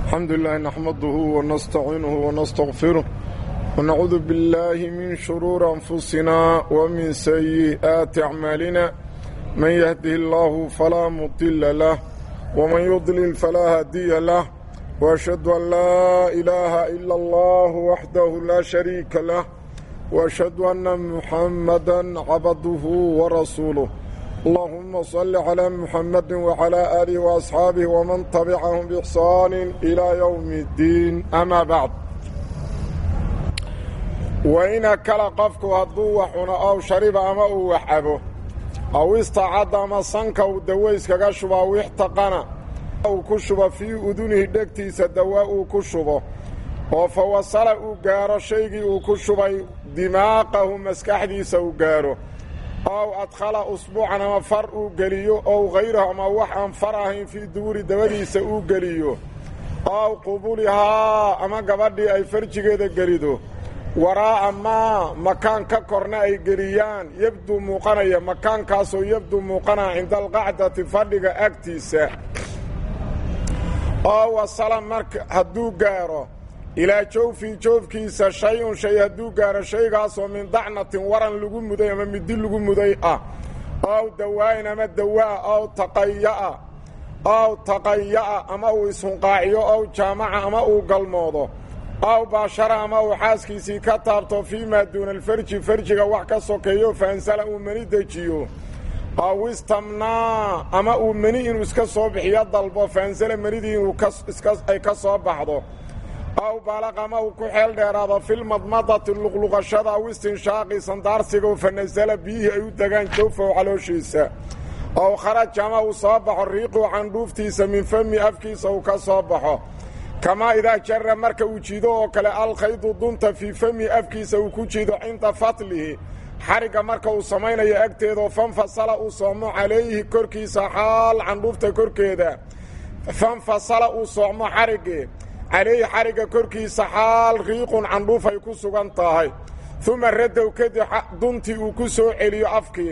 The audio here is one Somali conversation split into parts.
الحمد لله نحمده ونستعينه ونستغفره ونعوذ بالله من شرور أنفسنا ومن سيئات أعمالنا من يهده الله فلا مضل له ومن يضلل فلا هادي له وأشهد أن لا إله إلا الله وحده لا شريك له وأشهد أن محمدا عبده ورسوله اللهم صل على محمد وعلى آله وأصحابه ومن تبعهم بإحسان إلى يوم الدين أما بعد وإن كلا قفك هدو وحنا أو شرب أما وحبه أو استعد أما صنك ودويس كشبه ويحتقنا أو كشبه في أذنه دكتيس الدواء كشبه وفوصل أقار شيء كشبه دماغه مسكحديس أقاره ow adkhala usbuucan ama far uu geliyo ow hayrahu ama wax aan far ahayn fii duuri dabadiisa uu geliyo ow qubulihaa ama gabadhii ay farjigeeda gelido waraa'a maa makaan ka korna ay geliyaan yabduu muuqanaya makaankaasoo yabduu muuqanaya cinda alqacdati fadhiga agtiisa oo wasala marka hadduu gaaro ilaa jawfii joofkiisa shay-un shay hadduu gaaro shaygaasoo min dacnatin waran lagu muday ama midi lagu muday ah ow dawaayin ama dawaa ow taqaya'a ow taqaya'a ama uu ishunqaaciyo ow jaamaca ama uu galmoodo ow baashara ama uu xaaskiisii ka taabto fii maa duuna alfarji farjiga wax ka sokeeyo faansala uu meni dejiyo ow istamnaa ama uu meni inuu iska soo bixiyo dalbo faansala menidii inuu ay ka soo baxdo aw baalaqa ama uu ku xeel dheeraado filmadmadati luqluqashada aw istinshaaqi sandaarsiga fa nasala biyihii ay u degaan jawfahu calooshiisa ow kharaja ama uu soo baxo riiquu candhuuftiisa min fami afkiisa uu ka soo baxo kamaa idaa jara marka uu jiido oo kale alkhaydu dunta fii fami afkiisa uu ku jiido cinda fatlihi xarigga marka uu samaynayo agteedao fanfasala uu soomo calayhi korkiisa xaal candhuufta korkeeda fanfasala uu soocmo xariggii calayhi xarigga korkiisa xaal riiqun candhuuf ay ku sugan tahay uma radow kadib duntii uu ku soo celiyo afkii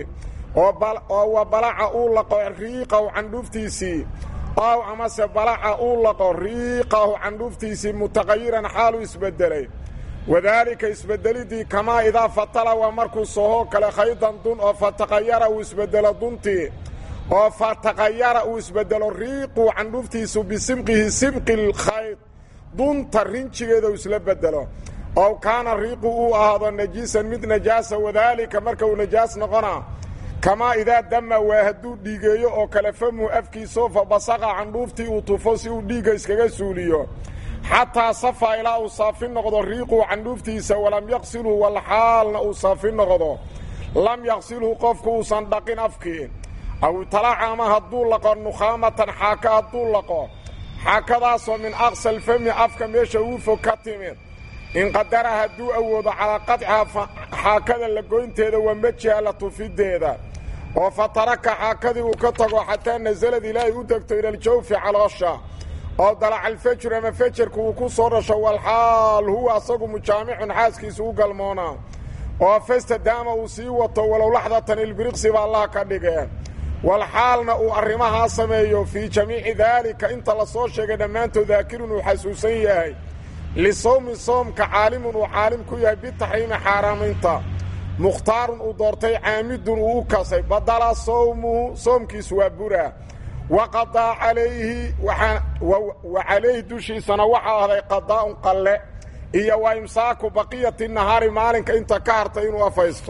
oo wa balaca uu laqo riiqahu candhuuftiisii ow amase balaca uu laqo riiqahu candhuuftiisii mutaqayiran xaaluu isbeddelay wadaalika isbeddelidii kamaa idaa fatala waa markuu sohoo kale khaydan dun oo fataqayara uu isbeddelo duntii oo fataqayara uu isbeddelo riiquu candhuuftiisu bisimqihi simqi lkhayd dunta rinjigeeda uu isla bedelo ow kaana riiqu uu ahaado najiisan mid najaasa wadaalika marka uu najaas noqonaa kamaa idaa dama waa hadduu dhiigeeyo oo kale famuhu afkiisoo fa basaqa candhuuftii uu tufo si uu dhiigga iskaga suuliyo xataa safaa ilaa uu saafi noqdo riiquu candhuuftiisa walam yaqsilhu walxaalna uu saafi noqdo lam yaqsilhu qofku uusan dhaqin afkii aw talaaca ama hadduu laqo nukhaamatan xaaka hadduu laqo xaakadaasoo min aqsa alfami afka meesha uu fog ka timid inqadara hadduu awoodo calaa qadcihaa xaakada la goynteeda waa mejiha la tufideeda oo fa taraka xaakadii uu ka tago xataa nasalad ilaahay u degto ilaljawfi caloosha oo dalacalfajr ama fajarku uu ku soo dhasho walxaal huwa asagu mujaamicun xaaskiisa u galmoonaa oo fastadaama uu sii wato walow laxdatan ilbiriqsi ba allah ka dhigeen walxaalna uu arrimahaa sameeyo fii jamiici daalika inta la soo sheegay dhammaantood daakirun uu xasuusan yahay lisawmi soomka caalimun uu caalim ku yahay bitaxriimi xaaraamaynta mukhtaarun uu doortay caamidun uu u kasay badala sawmuhu soomkiisu waa buraa waqadaa calayhi wa calayhi dushiisana waxaa ahday qadaa'un qalle iyo wa imsaaku baqiyati nahaari maalinka inta ka hartay inuu afaysto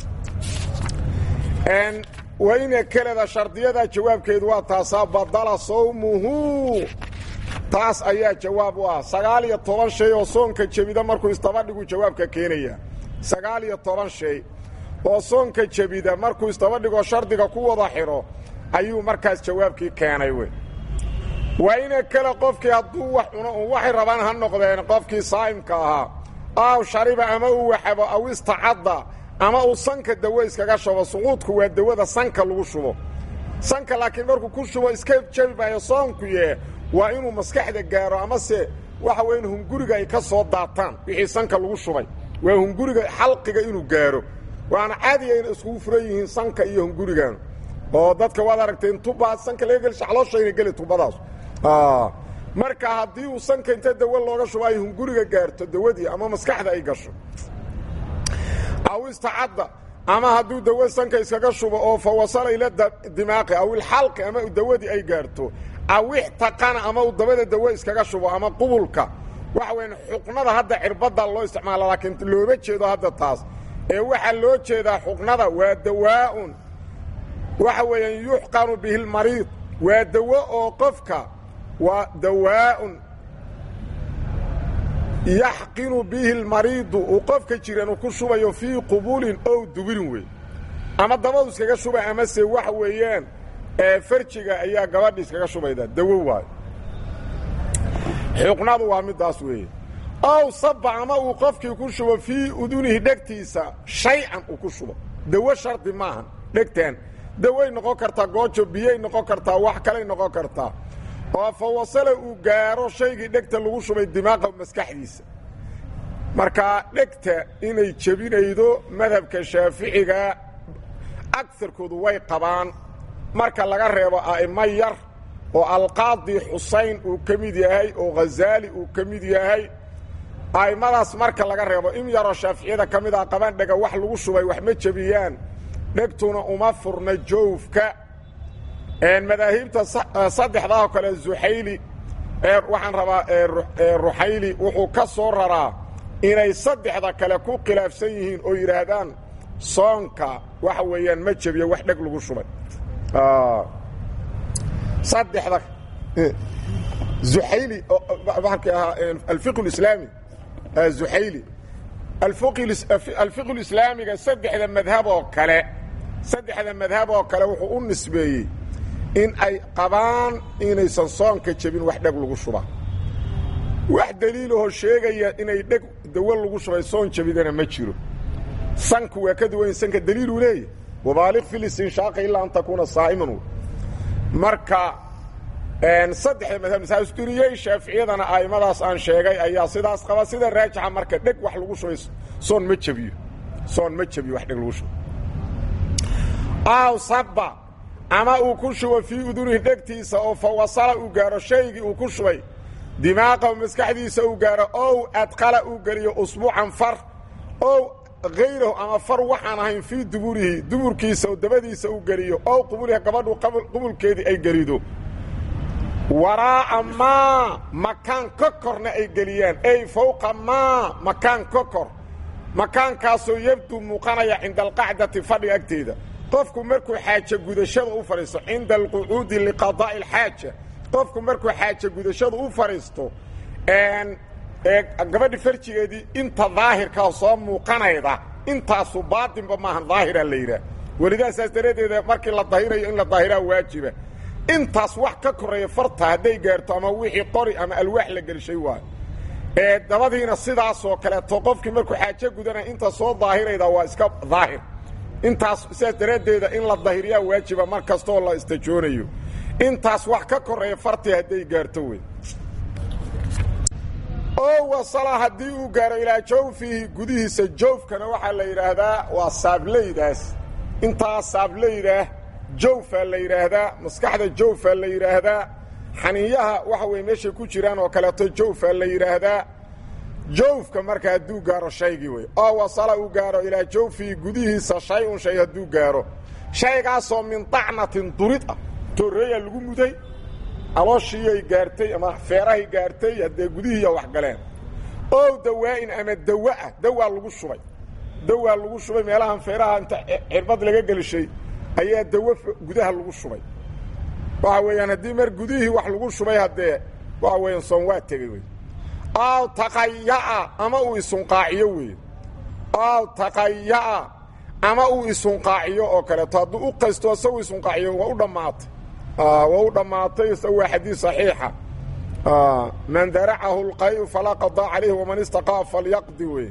wayna keleda shardiyada jawaabkeedu waa taasaa badala sawmuhu taas ayaa jawaab u ah sagaal iyo toban shay oo soonka jebida markuu isdabadhigu jawaabka keenaya sagaal iyo toban shay oo soonka jebida markuu isdabadhigoo shardiga ku wada xidho ayuu markaas jawaabkii keenay wey waa ina kale qofkii hadduu wax cuno un waxay rabaan ha noqdeen qofkii saa'imka ahaa aw shariba ama uu waxabo aw istacadda ama uu sanka dawo iskaga shubo suquudku waa dawada sanka lagu shubo sanka laakiin markuu ku shubo iska jebi maayo soonku yee waa inuu maskaxda gaaro amase waxa weya in hunguriga ay ka soo daataan wixii sanka lagu shubay waa hunguriga xalqiga inuu gaaro waana caadiya inay iskugu furan yihiin sanka iyo hungurigan oo dadka waad aragteen tuba sanka laga geli calooshayna geli tubadaas marka haddii uu sanka inta dawo looga shubo ay hunguriga gaarto dawadii ama maskaxda ay gasho aw istacadda ama hadduu dawo sanka iskaga shubo oo fa wasala ila dimaaqi aw ilxalqi ama dawadii ay gaarto aw ixtaqana ama uu dabada dawo iskaga shubo ama qubulka waxa weyan xuqnada hadda cirbadda loo isticmaala laakiin looma jeedo hadda taas ee waxaa loo jeedaa xuqnada waa dawaa'un waxa weeyaan yuxqanu bihi lmariid waa dawo oo qofka waa dawaa'un yaxqinu bihi lmariidu uu qofka jiranu ku shubayo fii qubulin ow dubirin wey ama dabadu iskaga shubay amase waxa weeyaan farjiga ayaa gabadhi iskaga shubayda dawo waayo xuqnadu waa middaas weeye ow saba ama uu qofkii ku shubo fii udunihi dhegtiisa shay-an uu ku shubo dawo shardi maahan dhegtaan daway noqon kartaa goojo biyay noqon kartaa wax kalay noqon kartaa oo fa wasala uu gaaro shaygii dhegta lagu shubay dimaaqa maskaxdiisa markaa dhegta inay jebinaydo madhabka shaaficiga agarkoodu way qabaan marka laga reebo a'imo yar oo alqaadi xusayn uu ka mid yahay oo ghazaali uu ka mid yahay a'immadaas marka laga reebo in yaroo shaaficiyada ka mid ah qabaan dhega wax lagu shubay wax ma jebiyaan dhegtuna uma furna joofka madaahibta saddexdaao kale zuxayli waxaan rabaa ruxayli wuxuu ka soo raraa inay saddexda kale ku khilaafsan yihiin oo yidhaahdaan soonka waxa weeyaan ma jebiyo wax dheg lagu shubay saddexda zuxayli markii ahaa alfiq اlislaami zuxayli alfiq اlislaamiga saddexda madhab oo kale saddexda madhab oo kale wuxuu u nisbeeyey in ay qabaan inaysan soonka jebin wax dheg lagu shubaa wax daliilahoo sheegaya inay dheg dawo lagu shubay soon jebidana ma jiro sanku waa ka duwan sanka daliiluu leeyahy wabaaliq fi listinshaaqi ilaa an takuuna saa'iman marka saddexda madhab masaasiriyey shaaficiyadana a'immadaas aan sheegay ayaa sidaas qaba sida raajixa marka dheg wax lagu shubay soon ma jebiyo soon ma jebiyo wax dheg lagu shubay aw saba ama uu ku shubo fii udunihi dhegtiisa oo fa wasala uu gaaro shaygii uu ku shubay dimaaqahu maskaxdiisa uu gaaro ow adqala uu geliyo usbuucan far ow hayrahu ama far waxaan ahayn fii duburihi duburkiisa oo dabadiisa uu geliyo ow qubuliha gabadhu qubulkeedii ay gelido waraa'a maa makaan ka korna ay geliyaan ey fowqa maa makaan ka kor makaankaasoo yabdu muuqanaya cinda alqacdati fadhiga agteeda qofku markuu xaaje gudashada u fadhiisto cinda alqucuudi liqadaa'i alxaaja qofku markuu xaaje gudashada u fadhiisto gabadhi farjigeedii inta daahirkaa soo muuqanayda intaasu baatinba maahan daahira la yidhaah welidaasaas daradeeda markii la dahirayo in la daahiraa waajiba intaas wax ka korreeya farta hadday gaarto ama wixii qori ama alwaax la gelishay waayo ee dabadiina sidaasoo kaleeto qofkii markuu xaaje gudanaya inta soo daahirayda waa iska daahir intaas sidaas daraaddeeda in la dahiriyaa waajiba mar kastooo la istajoonayo intaas wax ka korreeya fartii hadday gaarto wey oo wasala haddii uu gaaro ilaa jawfihi gudihiisa jawfkana waxaa la yidhaahdaa waa saablaydaas intaas saablaydah jawfaa la yidhaahdaa maskaxda jawfaa la yidhaahdaa xaniinyaha waxa weye meeshay ku jiraan oo kaleeto jawfaa la yidhaahdaa jawfka marka hadduu gaaro shaygii wey oo wasala uu gaaro ilaa jawfihi gudihiisa shay-un shay hadduu gaaro shaygaasoo min dacnatin durid ah torreeya lagu muday alooshiiyay gaartay ama feerahay gaartay haddee gudihiiya wax galeen ow dawaa'in ama dawaah dawaa lagu shubay dawaa lagu shubay meelahan feeraha inta cirbad laga gelishay ayaa dawo gudaha lagu shubay waxa weeyaan haddii mar gudihii wax lagu shubay haddee waxa weeyaan soon waa tegey wey aw taqaya'a ama uu isunqaaciyo weeye aw taqaya'a ama uu isunqaaciyo oo kaleeto hadduu u qaysto isagu isunqaaciyo waa u dhammaatay waa u dhammaatay isagu waa xadiis saxiixa man daracahu اlqayu falaa qadaa calayhi waman istaqaa falyaqdi wey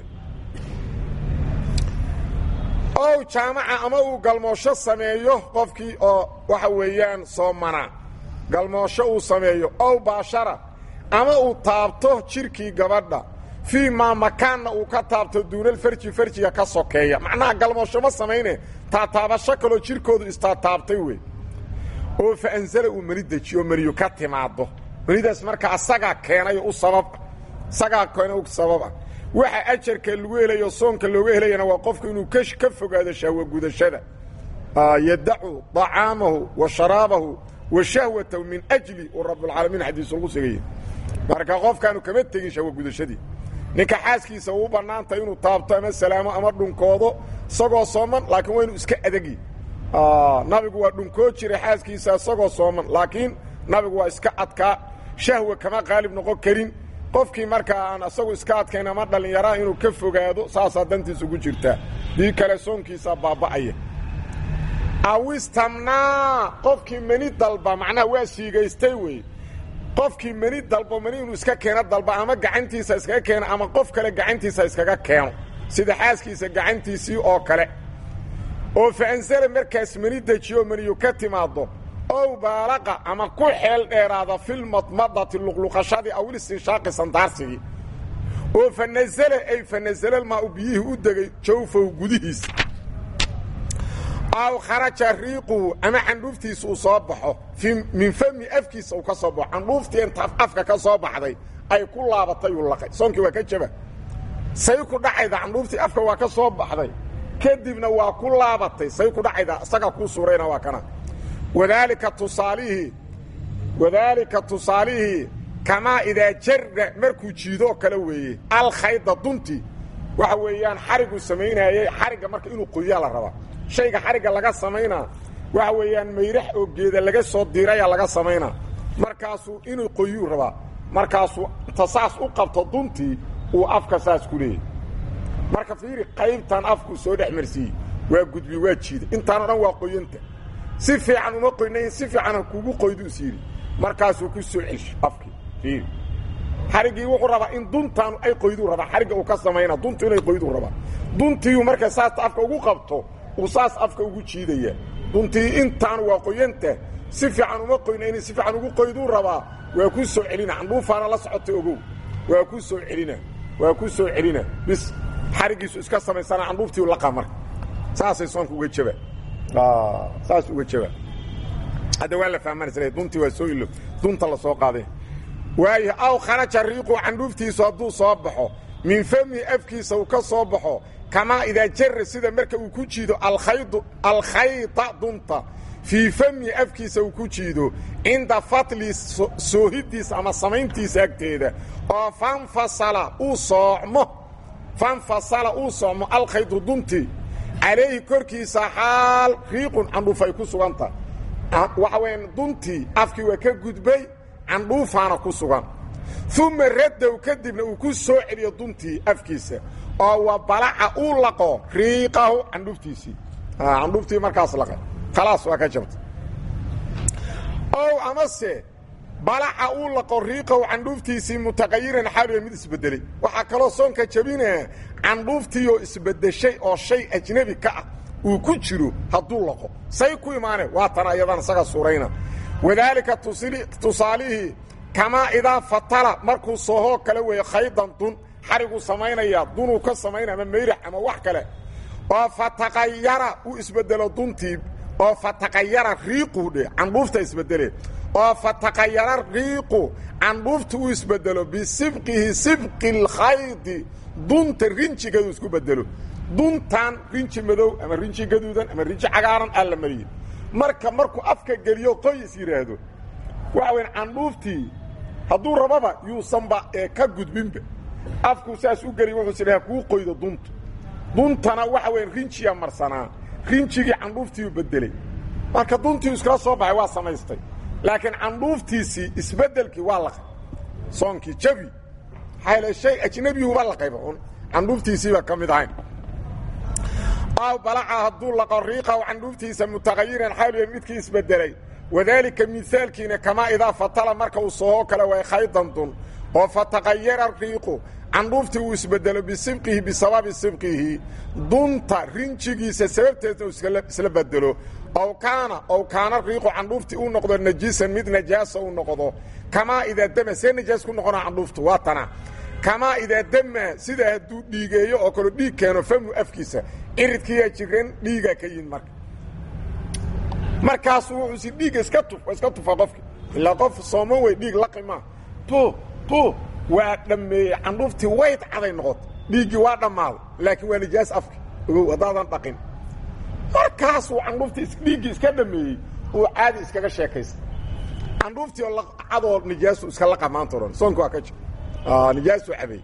ow jaamaca ama uu galmoosho sameeyo qofkii oo waxa weeyaan soomana galmoosho uu sameeyo ow baashara ama uu taabto jirkii gabadha fii maa makaanna uu ka taabto duunalfarji farjiga ka sokeeya macnaha galmoosho ma samayne taataabasho kaloo jirkoodu istaataabtay wey oo fa anzala uu mani dejiyo maniyu ka timaaddo manidaas marka asagaa keenay u sabab isagaa keena u sababa waxa ajarka lagu helayo soonka looga helayana waa qofku inuu ka fogaado shahwa gudashada yadacu طacaamahu wa sharaabahu wa shahwatahu min ajli uu rabbulcaalamiin xadiisu lagu sigaya marka qofkaanu kama tegin shahwa gudashadii ninka xaaskiisa uu bannaantay inuu taabto ama salaamo ama dhunkoodo isagoo sooman laakiin waa inuu iska adegi nabigu waa dhunkoo jiray xaaskiisa isagoo sooman laakiin nabigu waa iska adkaa shahwa kama qaalib noqon karin qofkii markaa aan isagu iska adkayn ama dhallinyaraa inuu ka fogaado saasaa dantiisa ugu jirtaa dii kale soonkiisaa baaba'aya awistamnaa qofkii meni dalba macnaha waa siigaystay wey qofkii meni dalbo meni inuu iska keeno dalba ama gacantiisa iskaga keeno ama qof kale gacantiisa iskaga keeno sida xaaskiisa gacantiisii oo kale oo faansala markaas meni dejiyo meniyu ka timaaddo ow baalaqa ama ku xeel dheeraada filmadmadati luqluqashadii awil istinshaaqi sandaarsigii oo fa nasala ay fa nasalalmaa biyihii u degay jawfahu gudihiisa aw kharaja riiquhu ama candhuuftiisa uu soo baxo min fami afkiisa uu ka soo baxo candhuuftii inta afka ka soo baxday ay ku laabatay uu laqay soonkii waa ka jaba say ku dhacayda candhuuftii afka waa ka soo baxday kadibna waa ku laabatay say ku dhacayda isagaa kuu suurayna waa kana wadaalika tusaalihii wadaalika tusaalihii kamaa idaa jarra markuu jiidoo kale weeye alkhayda duntii waxa weeyaan xariguu samaynaayey xarigga marka inuu qoyaa la rabaa shayga xarigga laga samaynaa waxa weeyaan mayrax oo geeda laga soo diiraya laga samaynaa markaasuu inuu qoyuu rabaa markaasuu inta saas u qabto duntii uu afka saas ku leeyahy marka fiiri qaybtan afkuu soo dhex marsiiyey waa gudbi waa jiida intaanoo dhan waa qoyanta si fiican uma qoynayn si fiican kugu qoyduu is yidhi markaasuu ku soo celsho afkii fiiri xariggii wuxuu rabaa in duntaanu ay qoyduu rabaa xarigga uu ka samayna duntu inay qoyduu rabaa duntiiu markay saas afka ugu qabto uu saas afka ugu jiidaya duntii intaanu waa qoyanta si fiican uma qoynaynin si fiican ugu qoyduu rabaa waa ku soo celina candhuufaana la socota ogow waa ku soo celina waa ku soo celina bis xariggiisu iska samaysana candhuuftii laqa marka saasay soonka uga jaba saas uga jaba hadda waa la fahmanaysa duntii waa soo ilo dunta la soo qaaday waayo aw kharaja riiqu candhuuftiisu hadduu soo baxo min famihi afkiisa uu ka soo baxo kamaa idaa jarra sida marka uu ku jiido alkhaydu alkhayda dunta fii famihi afkiisa uu ku jiido cinda fatli soohidiisa ama samayntiisa agteeda oo fanfasala uu soocmo fanfasala uu soocmo alkhaydu duntii calayhi korkiisa xaal riiqun candhuuf ay ku suganta waxa weya duntii afkii waa ka gudbay candhuufaana ku sugan uma raddow kadibna uu ku soo celiyo duntii afkiisa oo wa balaca uu laqo riiqahu candhuuftiisii candhuuftii markaas laqay khalaas waa ka jabta ow amase balaca uu laqo riiqahu candhuuftiisii mutaqayiran xaaliya mid isbedelay waxaa kaloo soonka jabinaya candhuuftiioo isbedeshay oo shay ajnebi ka ah uu ku jiro hadduu laqo say ku imaane waa tan ayadan isaga suurayna wadaalika tusaalihii kamaa idaa fatala markuu sohoo kale weeye khaydan dun xariguu samaynaya dunuu ka samaynaya ama mayrax ama wax kale oo fataqayara uu isbedelo duntii oo fataqayara riiquu dhe candhuufta isbedelee oo fataqayara riiqu candhuufta uu isbedelo bisibqihi sibqi اlkhaydi dunta rinjigeedu isku bedelo duntan rinji madow ama rinji gaduudan ama rinji cagaaran aa la mariyey marka markuu afka geliyo qoys yidhaahdo waxa weya candhuuftii hadduu rababa yuusanba ee ka gudbinba afkuu saas u geliy wuxuu sidhaha kuu qoydo dunta duntana waxa weya rinjiya marsanaa rinjigii candhuuftiiu bedeley marka duntii iskala soo baxay waa samaystay laakiin candhuuftiisii isbedelkii waa laqay soonkii jabi maxaa shay ajnebiyuhuba laqayba un candhuuftiisiiba ka mid ahayn aw balaca hadduu laqo riiqaw candhuuftiisa mutaqayiran xaaliya midkii isbedelay wadaalika mihaalkiina kamaa idaa fatala marka uu sohoo kale way khaydan dun oo fataqayara riiqu candhuuftii uu isbedelo bisibqihi bisababi sibqihi dunta rinjigiisa sababteedna uu isla bedelo ow kaana ow kaana riiqu candhuuftii uu noqdo najiisan mid najaasa uu noqdo kamaa idaa dama see najaas ku noqona candhuuftu waa tana kamaa idaa dama sida hadduu dhiigeeyo oo kale dhiig keeno famu afkiisa ciridkiiyaa jiran dhiigaa ka yihin marka markaasuu wuxuusi dhiigga iska tuf iska tufa qofki ilaa qof sooman wey dhiig laqi maa bu bu waa dhammeeyey candhuuftii wayd caday noqoto dhiiggii waa dhammaaday laakiin waa nijaas afka ogow haddaadan dhaqin markaasuu candhuuftii dhiiggii iska dhammeeyey uu caadi iskaga sheekaysta candhuuftii oo cadoo nijaasu iska laqa maanta o dhan soonka waa ka jir nijaasuu cabay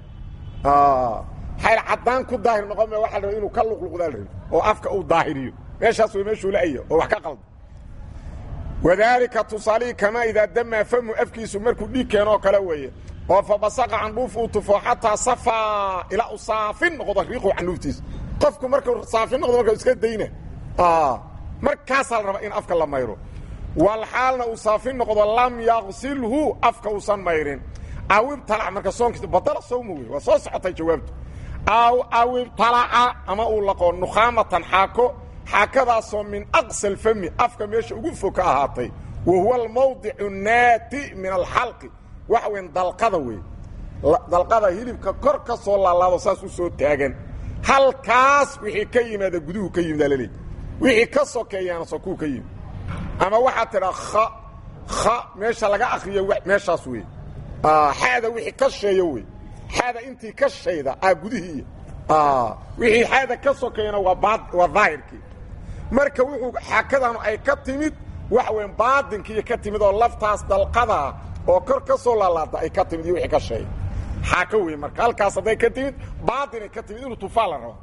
xayl caddaan ku daahir noqon ma waxa la raba inuu ka luqluqdaa la rabi oo afka uu daahiriyo meeshaas way meeshuu la-aya oo wax ka qalda wadaalika tusaalihii kamaa idaa damaa famu afkiisu markuu dhiig keeno oo kale weeye oo fa basaqa candhuuf uu tufo xataa safaa ilaa u saafin noqdo riiqu candhuuftiisa qofku markuu saafin noqdo marka iska dayna markaasaa la rabaa in afka la mayro walxaalna uu saafin noqdo lam yaqsilhu afka uusan mayrin awibtalac marka soonkiisa badala sawma wey waa soo socotay jawaabtu aw awibtalaca ama uu laqo nukhaamatan xaako xaakadaasoo min aqsa alfami afka meesha ugu fog ka ahaatay wa huwa almawdicu naati min alxalqi waxa weyn dalqada wey dalqada hilibka kor ka soo laalaado saas u soo taagan halkaas wixii ka yimaada guduhu ka yimid alaleey wixii ka sokeeyaana sokuu ka yimid ama waxaad tidhaa kha kha meesha laga akriyo meeshaas wey xaada wixii ka sheeyo wey xaada intii ka shayda aa gudihii wixii xaada ka sokeeyana waa waa daahirkii marka wuxuu xaakadanu ay ka timid waxa weyn baadinkiiyo ka timid oo laftaas dalqadaa oo kor ka soo laalaada ay ka timid iyo wixii ka sheey xaako wey marka halkaas hadday ka timid baadinay ka timid inuu tufaa la rabo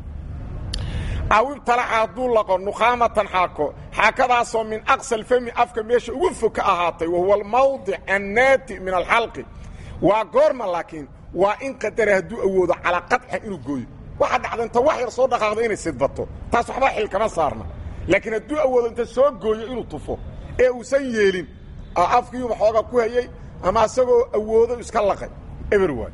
awibtalaca hadduu laqo nukhaamatan xaako xaakadaasoo min aqsa alfami afka meesha ugu fog ka ahaatay wa huwa almawdic annaati min alxalqi waa goorma laakiin waa in qadara hadduu awoodo calaa qaطxa inuu gooyo waxa dhacda inta wax yar soo dhaqaaqdo inay sidbato taas waxba xil kama saarna laakiin hadduu awoodo inta soo gooyo inuu tufo ee uusan yeelin afkiiuba xooga ku hayey ama isagoo awoodo iska laqay eber waay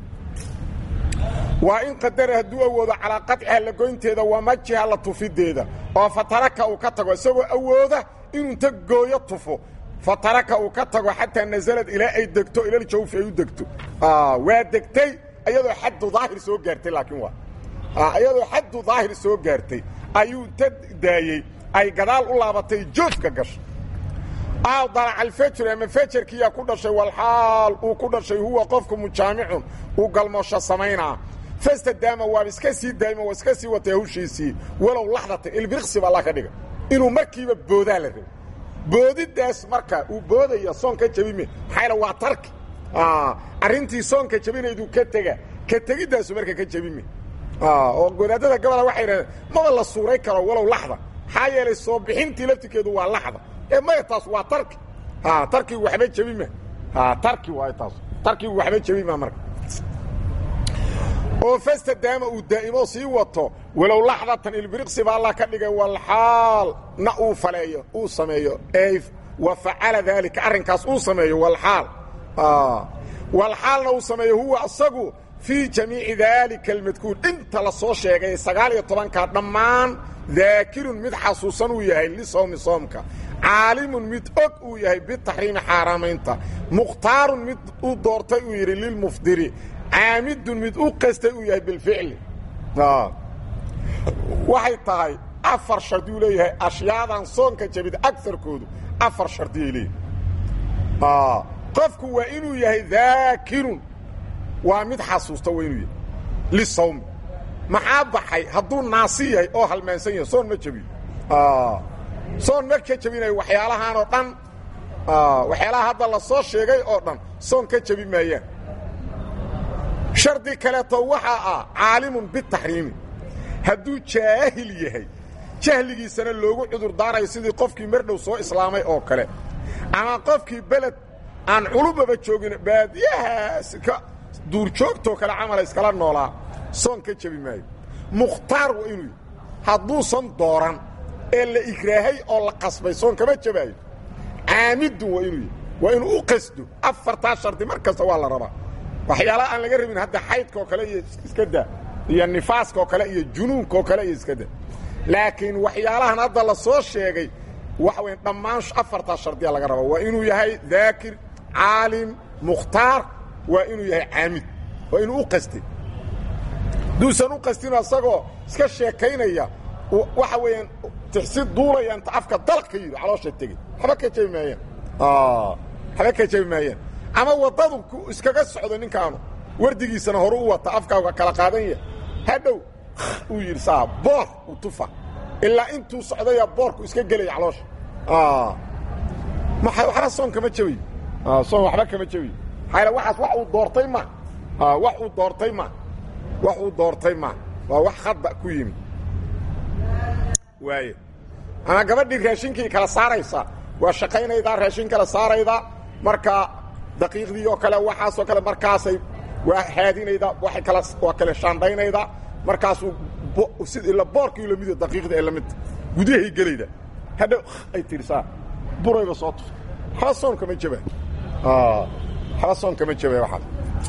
waa in qadara hadduu awoodo calaa qaطciha la goynteeda wamajiha la tufideeda oo fataraka uu ka tago isagoo awooda inuu inta gooyo tufo fataraka uu ka tago xataa nazalad ilaa ay degto ilaljawfi ay u degto waa degtay iyadoo xaddu daahir soo gaartay laakiin waa iyadoo xaddu daahir soo gaartay ayuu inta daayey ay gadaal u laabatay joofka gashay aw dalaca alfajr ama fajarkiiyaa ku dhashay walxaal uu ku dhashay huwa qofku mujaamicun uu galmoosho samaynaa fastadaama waaba iska sii daaymo waa iska sii watay hawshiisii walow laxdatan ilbiriqsi ba alla ka dhiga inuu markiiba boodaa la rabo boodidaas marka uu boodaya soon ka jabime maxaa waa tarki arrintii soonka jabinaydu ka tega ka tegidaasu marka ka jabime oo godaadada gabola waxay idhahdeen maba la suuray karo walow laxda maxaa yeelay soo bixintii laftirkeedu waa laxda ee maya taas waa tarki tarkigu waxba jebima tarki waay taas tarkigu waxba jebima marka oo fastadaama uu daa'imo sii wato walow laxdatan ilbiriqsi ba allah ka dhigay walxaal na uu faleeyo uu sameeyo ee wa facala daalika arrinkaas uu sameeyo walxaal walxaalna uu sameeyo huwa asagu fii jamiici daalika almadkuur inta la soo sheegay sagaal iyo tobankaa dhammaan daakirun mid xasuusan uu yahay lisawmi soomka caalimun mid og uu yahay bitaxriimi xaaraamaynta mukhtaarun mid u doortay uu yidhi lilmufdiri caamidun mid u qastay uu yahay bilficli waxay tahay afar shardiyuu leeyahay ashyaadan soonka jabida agarkoodu afar shardiyay leeyahay qofku waa inuu yahay daakirun waa mid xasuusta waa inuu yahay lisawmi maxaa baxay hadduu naasi yahay oo halmaansan yahay soon ma jebiyo soon ma ka jebinayo waxyaalahaan oo dhan waxyaalaha hadda la soo sheegay oo dhan soon ka jebi maayaan shardi kaleeto waxaa ah caalimun bitaxriimi hadduu jaahil yahay jahligiisana loogu cudur daarayo sidii qofkii mardhow soo islaamay oo kale ama qofkii beled aan culubaba joogin baadiyahaas ka duurjoogtoo kale camala iskala noolaa soon ka jebi maayo mukhtaar waa inuu yahy hadduusan dooran ee la igraahay oo la qasbay soon kama jebaayo caamidun waa inuu yahy waa inuu u qasdo afartaa shardi mar kasta waa la rabaa waxyaalaha aan laga rabin hadda xaydkaoo kale iyo iska daa iyo nifaaskaoo kale iyo junuunkaoo kale iyo iska daa laakiin waxyaalahan hadda la soo sheegay waxa weya dhammaan afartaa shardiya laga rabaa waa inuu yahay daakir caalim mukhtaar waa inuu yahay caamid waa inuu u qastay duusan u qastino asagoo iska sheekaynaya waxa weeyaan tixsi duulaya inta afka dalaq ka yidhi caloosha tegey waxba ka jebi maayaan waxba ka jabi maayaan ama waddadu iskaga socdo ninkaanu wardigiisana horu u wata afkaaga kala qaadan yahay hadhow uu yidhi saa boor u tufa ilaa intuu socdaya boorku iska gelaya caloosha waxba soon kama jabayo soon waxba kama jabayo maxaa waxaas wax uu doortay ma wax uu doortay ma wax uu doortay ma waa wax khadda ku yimi waaye ama gabadhii raashinkii kala saaraysa waa shaqaynaydaa raashin kala saarayda markaa daqiiqdii oo kale waxaasoo kale markaasay waa haadinaydaa waay kala waa kale shaandhaynaydaa markaasuu ila boorkii lamido daqiiqda ee lamidta gudahay gelayda hadhow ay tirisaa burayba soo tuf waxba soon kama jaba waxba soon kama jaba waxaas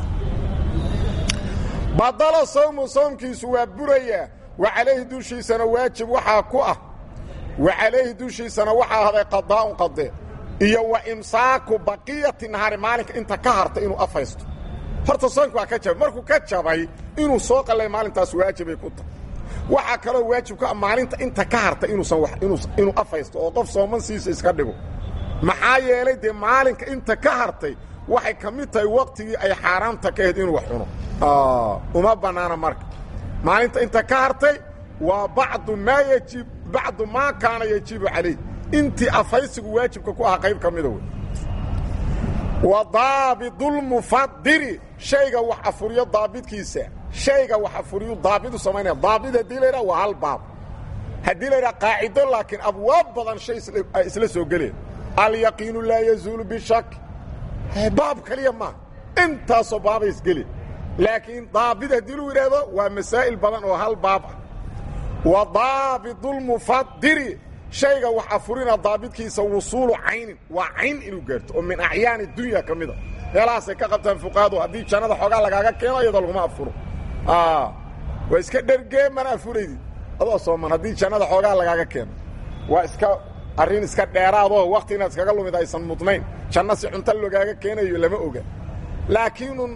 badalo sawmu soomkiisu waa buraya wa calayhi dushiisana waajib waxaa ku ah wa calayhi dushiisana waxaa ahday qadaa'un qade iyo wa imsaaku baqiyati nahaari maalinka inta ka harta inuu afhaysto horta soonka waa ka jabay markuu ka jabay inuu soo qallay maalintaas waajibay ku tahay waxaa kaloo waajib ka ah maalinta inta ka harta inuusan inuu afhaysto oo qof soomansiisa iska dhigo maxaa yeelay dee maalinka inta ka hartay waxay ka mid tahay waqtigii ay xaaraamta ka ahayd inuu wax cuno uma bannaana marka maalinta inta ka hartay waa bacdu maa yajib bacdu maa kaana yajibu calayh intii afhaysigu waajibka ku ahaa qayb ka mida wey wa daabidulmufadiri shayga wax afuriyo daabidkiisa shayga wax afuriyu daabidu samaynaya daabid haddii la yidhaha waa hal baab haddii la yidhaha qaacido laakiin abwaab badan shay ay isla soo geleen alyaqiinu laa yazuulu bishak baab kaliya maaha intaasoo baabay isgeli laakiin daabid haddii lagu yidhaahdo waa masaa'il badan oo hal baab ah wa daabidulmufadiri shayga wax afurina daabidkiisa wusuulu caynin waa cayn inuu gaarto oo min acyaani dunya ka mida meelahaasay ka qabtaan fuqahadu haddii jannada xoogaa lagaaga keeno iyadoo laguma afuro waa iska dhergee mana afuraydid adoo sooman haddii jannada xoogaa lagaaga keeno waa iska arrin iska dheeraadoo wakti inaad iskaga lumid aysan mudnayn janno si cunto logaaga keenayo lama oga laakiinun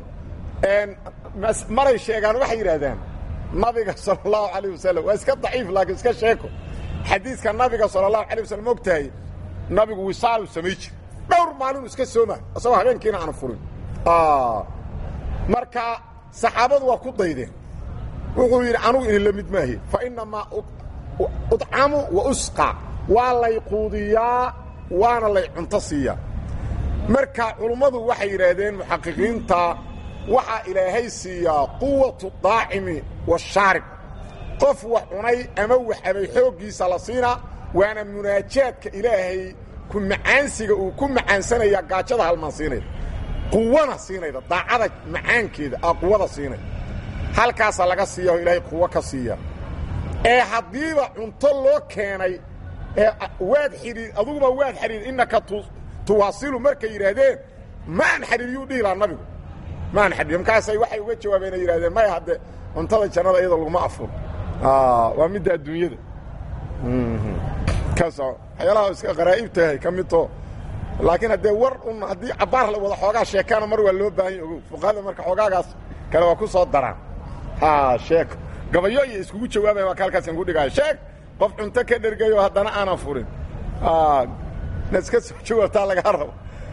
maray sheegaan waxay yidhaahdaan nabiga sala allahu calayh wasalam waa iska daciif laakiin iska sheeko xadiiska nabiga sala allahu alay wasalam ogtahay nabigu wisaalu samay jir dhowr maalinu iska sooma isagoo habeenkiina aanu furin marka saxaabadu waa ku daydeen wuxuu yidhi anugu idin la mid maahi fa inamaa udcamu wa usqa waa lay quudiyaa waana lay cunto siiyaa marka culummadu waxay yidhaahdeen muxaqiqiinta waxaa ilaahay siiyaa quwatu daacimi washaarib qof wax cunay ama wax abay xooggiisa la siinaa waana munaajaadka ilaahay ku macaansiga uu ku macaansanaya gaajada halmaansiinayda quwana siinayda daacada macaankeeda aa quwada siinayda halkaasaa laga siiya oo ilaahay quwo ka siiya ee haddiiba cunto loo keenay ee waad xidhiir aduguba waad xidhiir innaka tuwaasilu markay yidhaahdeen maan xidhiiriyuu dhihi lahaa nabigu maan xidhiir markaasay waxay uga jawaabeen ay yidhahdeen maya hadde cuntada jannada iyadoo laguma afuro waa midda adduunyada kaas waxyaalaha iska qaraa'ib tahay ka midto laakiin haddee war un haddii cabbaar la wada xoogaa sheekaana mar waa loo baahan ya ogow fuqahada marka xoogaagaas kale waa ku soo daraan ha sheeko gabayo iyo iskugu jawaabaya waa ka halkaasaan ku dhigaayo sheeg qof cunto ka dhergayo haddana aanan furin na iska soo jawaabtaa lagaa rabo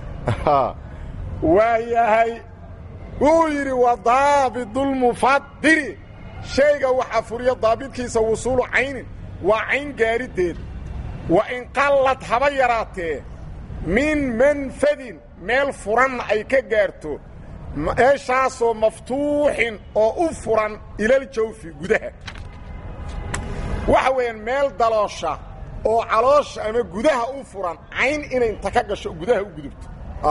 waa yahay wuu yidhi wa daabidulmufadiri shayga waxa furiya daabidkiisa wusuulu caynin waa cayn gaadhideed wa in qallad haba yaraatee min manfadin meel furanna ay ka gaarto meeshaasoo maftuuxin oo u furan ilaljawfi gudaha waxa weeyaan meel daloosha oo caloosha ama gudaha u furan cayn inay inta ka gasho gudaha u gudubto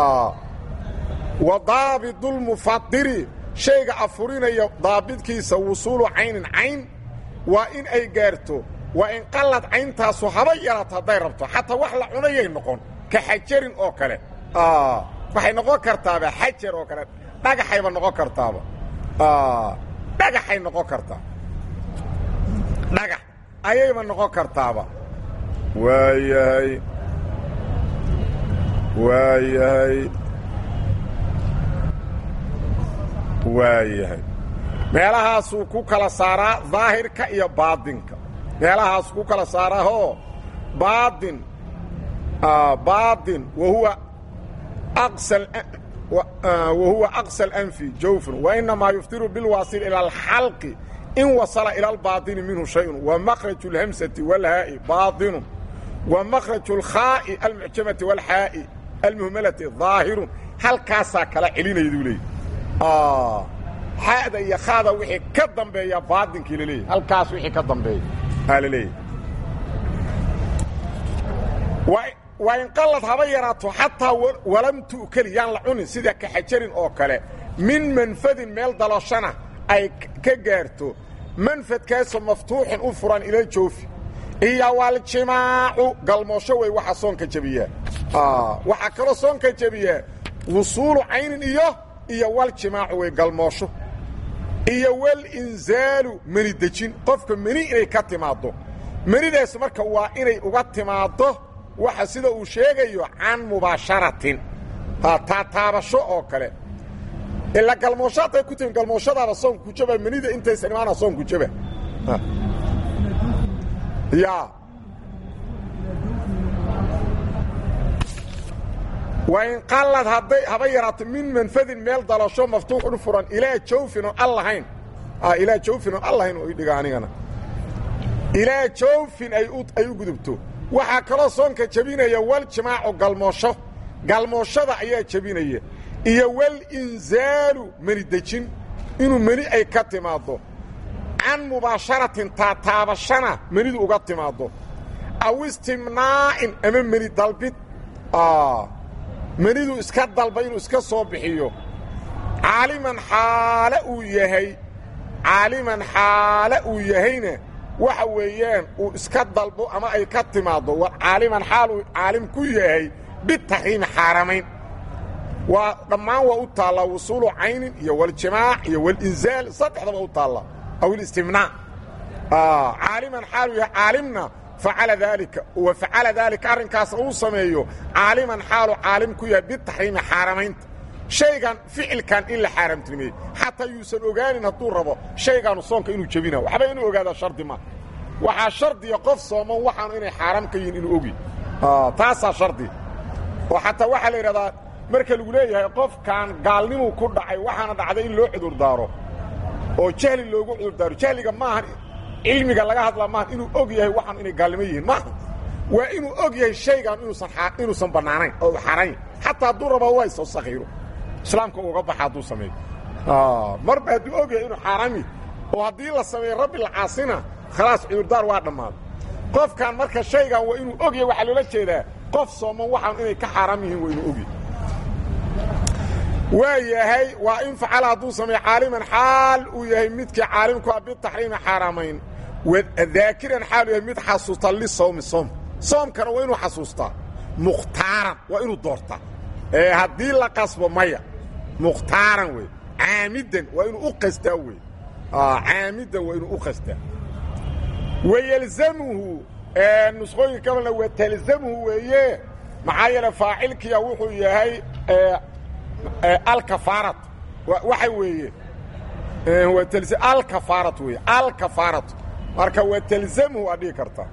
wa daabidulmufadiri shayga afurinaya daabidkiisa wusuulu caynin cayn waa in ay gaarto waa in qallad cayntaasu haba yaraato hadday rabto xataa wax la cunayay noqon ka xajarin oo kale waxay noqon kartaaba xajar oo kale dhagaxayba noqon kartaaba dhagaxay noqon kartaa dhagax ayayba noqon kartaaba waayahay waayahay waayahay meelahaasuu ku kala saaraa daahirka iyo baadinka meelahaasuu ku kala saaraahoo baadin baadin wa huwa wahuwa aqsa alanfi jawfun wainamaa yuftiru bilwaasil ila alxalqi in wasala ila albaطini minhu shayun wamakraju اlhamsati wاlhaa'i baaطinu wamakraju اlkhaa'i almucjamati wاlxaa'i almuhmalati ظaahirun halkaasaa kala celinayaduu leeyay xada iyo khaada wixii ka dambeeya baadinkii la leeyahy halkaas wixii ka dambeeya aa la leeyahy waa inqallad haba yaraato xataa walam tu'keli yaan la cunin sida kaxajarin oo kale min manfadin meel dalooshana ay ka gaarto manfadkaasoo maftuuxin u furan ila joofi iyo waljimaacu galmoosho wey waxa soonka jebiyaa waxaa kaloo soonka jebiyaa wusuulu caynin iyo iyo waljimaacu wey galmoosho iyo walinzaalu meni dejin qofka meni inay ka timaaddo menidaas marka waa inay uga timaaddo waxa sida uu sheegayo can mubaasharatin taataabasho oo kale ilaa galmoosho hadday ku timi galmooshadaada soonku jaba menida intaysan imaana soonku jaba ya wain qallad hadday haba yaraato min manfadin meel dalasho maftuuxun furan ilaa jawfin oon al lahayn ilaa jawfin oon al lahayn oo idhiga anigana ilaa jawfin ay u gudubto waxaa kaloo soonka jebinaya waljimaacu galmoosho galmooshada ayaa jebinaya iyo walinzaalu meni dejin inuu meni ay ka timaaddo can mubaasharatin taataabashana menidu uga timaaddo aw istimnaa'in ama meni dalbid menidu iska dalba inuu iska soo bixiyo caaliman xaale uu yahay caaliman xaale uu yahayna waxa weeyaan uu iska dalbo ama ay ka timaaddo war caaliman xaal uu caalim ku yahay bitaxriimi xaaramayn waa dhammaan waa u taallaa wusuulu caynin iyo waljimaac iyo walinzaal saddexdaba u taallaa aw ilistimnaac caaliman xaal uu yahay caalimna facala daalika wa facala daalika arrinkaasna uu sameeyo caaliman xaalu caalim ku yahay bitaxriimi xaaramaynta shaygan ficilkan in la xaaramtinimeeyey xataa yuusan ogaanin hadduu rabo shaygaanu soonka inuu jebina waxba inuu ogaadaa shardi ma waxaa shardiya qof sooman waxaanu inay xaaraam ka yihin inuu ogi taasaa shardi oo xataa waxaa la yidhahdaa marka lagu leeyahay qofkan gaalnimuu ku dhacay waxaana dhacday in loo cudurdaaro oo jahli loogu cudurdaaro jahliga maahan cilmiga laga hadlaa maahan inuu og yahay waxaanu inay gaalnimo yihiin maaha waa inuu og yahay shaygan inuusan inuusan bannaanayn oo u xaaraanya xataa hadduu raba waa isoo sakhiiro islaamka uga baxa hadduu sameeyo marba hadduu og yahay inuu xaaraami oo haddii la sameeyo rabbi la caasina khalaas cudurdaar waa dhammaaday qofkan marka shaygan waa inuu og yahay waxaa loola jeedaa qof sooman waxaan inay ka xaaraam yihiin waa inuu og yahay waa yahay waa in facala hadduu sameeyo caaliman xaal uu yahay midkii caalimku a bitaxriimi xaaraamayn daakiran xaal uu yahay mid xasuusta lisawmi soom soomkana waa inuu xasuustaa mukhtaaran waa inuu doortaa ee haddii la qasbo maya mukhtaaran wey caamidan waa inuu u qastaa wey caamidan waa inuu u qastaa wayelzamuhu nusqooyinka kabalna wa talzamuhu weeye maxaa yeele faacilkiya wuxuu yahay alkafaarat waxa weeye alkafaarat weeye alkafaaratu marka wa talzamuhu aad dhihi kartaa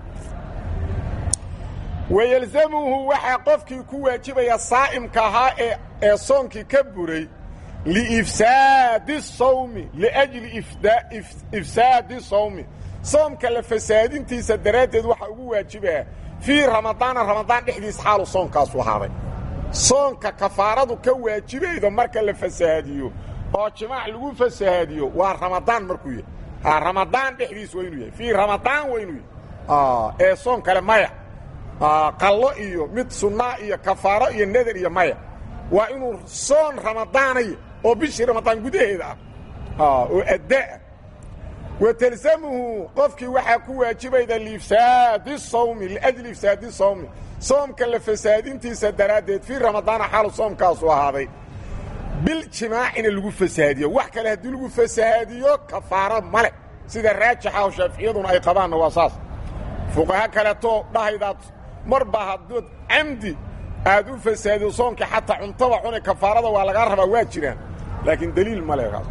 wayelzamuhu waxaa qofkii ku waajibaya saa'imka ahaa ee ee soonkii ka buray liifsaadi sawmi liajli ifsaadi sawmi soomka la fasaadintiisa daraaddeed waxaa ugu waajibaa fii ramadaana ramadaan dhexdiis xaalu soonkaasu ahaaday soonka kafaaradu ka waajibaydo marka la fasahaadiyo oo jimaac lagu fasahaadiyo waa ramadaan markuu yahay ha ramadaan dhexdiis waa inuu yahay fii ramadaan waa inuu yahay ee soon kale maya qallo iyo mid sunnaa iyo kafaaro iyo nadar iyo maya waa inuu soon ramadaanaya oo bishii ramadaan gudaheeda ah oo addaah wa talzamuhu qofkii waxaa ku waajibayda liifsaadi sawmi liajli ifsaadi sawmi soomka la fasaadintiisa daraaddeed fii ramadaana xaalu soomkaasu ahaaday biljimaacina lagu fasahaadiyo wax kale haddii lagu fasahaadiyo kafaaro male sida raajixa oo shaaficiyaduna ay qabaanna waa saas fuqaha kaleetoo dhahaydaad marba haddood camdi aad u fasaadiyo soomkii xataa cuntada cune kafaarada waa lagaa rabaa waa jiraan laakiin daliil male kaas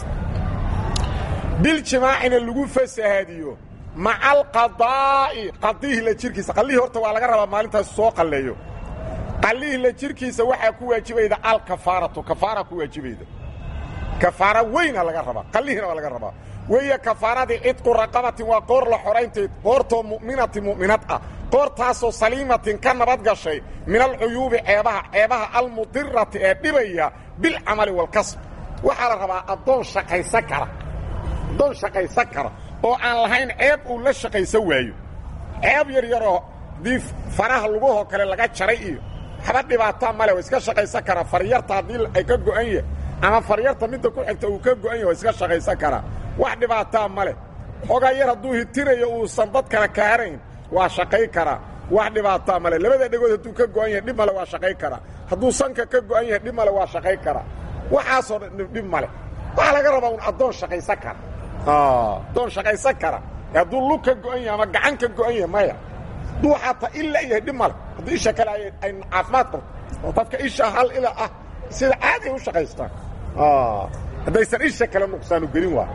biljimaacina lagu fasahaadiyo maca alqadaa'i qadihii la jirkiisa qallihii horta waa laga rabaa maalintaas soo qalleeyo qallihii la jirkiisa waxaa ku waajibayda alkafaaratu kafaara ku waajibayda kafaara weyna laga rabaa qallihiina waa laga rabaa weeye kafaaradii cidqu raqabatin waa qoor la xoraynteed qoortoo mu'minatin mu'minad ah qoortaasoo saliimatin ka nabad gashay min alcuyuubi ceebaha ceebaha almudirati ee dhibaya bilcamali waalkasb waxaa la rabaa addoon shaqaysan kara addoon shaqaysan kara oo aan lahayn ceeb uu la shaqaysan waayo ceeb yar yaroo haddii faraha lugahoo kale laga jaray iyo waxba dhibaataa male waa iska shaqaysan karaa faryarta haddii ay ka go'an yahay ama faryarta midda ku xigta uu ka go'an yahay waa iska shaqaysan karaa wax dhibaataa ma leh xoogaa yar hadduu hitinayo uusan dad kale kaarayn waa shaqay karaa wax dhibaataa male labada dhegood hadduu ka go'an yahay dhib male waa shaqay karaa hadduu sanka ka go'an yahay dhib male waa shaqay karaa waxaasoo dhan dhib male waxaa laga rabaa un addoon shaqaysan kara addoon shaqaysan kara hadduu lug ka go'an yahay ama gacan ka go'an yahay maya hadduu xataa ila yahay dhib male haddii isha kale ay caafimaad qabto oo dadka isha hal ila ah sida caadi ay u shaqaystaan haddaysan isha kale nuqsaanu gelin waa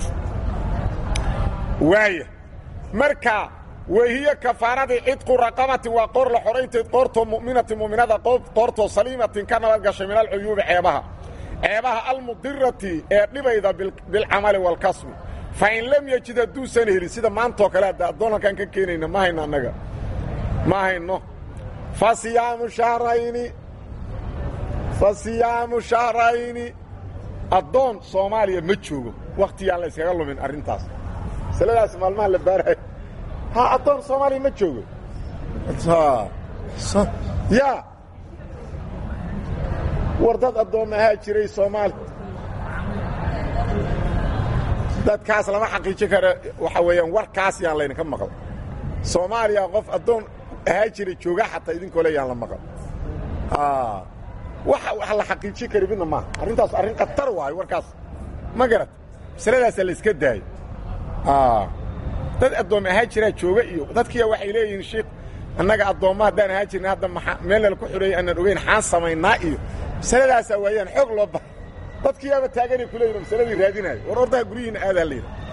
waaya marka wahiyo kafaaradii cidqu raqabatin waa qoor la xoraynteed qoortoo mu'minatin mu'minada qoortoo saliimatin ka nabad gashay min alcuyuubi ceebaha ceebaha almudirati ee dhibayda bilcamali waalkasbi fa in lam yejid hadduusan helin sida maantoo kale hadda addoon halkaan ka keenayna ma hayno annaga ma hayno fa siyaamu shahrayni fa siyaamu shahrayni addoon soomaaliya ma joogo wakhtigaan la yskaga lumin arrintaas masaladaas maalmaha la baarayo ha addoon soomaaliya ma joogo ya war dad addoomma ahaa jiray soomaali dadkaas lama xaqiijin karo waxaa weeyaan warkaas yaan laydinka maqal soomaaliya qof addoon ahaa jiray jooga xataa idinkoo le yaan la maqal wax wax la xaqiijin kari midna maaha arrintaas arrin khatar waayo warkaas ma garat masaladaasaa la iska daayo dad addoom ahaa jiraa jooga iyo dadkiya waxay leeyihiin shiikh annaga addoomma haddaan ahaa jirna hadda maa meelnala ku xidheeyo aanan ogeyn xaan samaynaa iyo masaladaasaa waayaan xoog loo baha dadkiyaaba taaganay ku leeyihin masaladii raadinaayo war ordaha guryihiina aadaa la yidha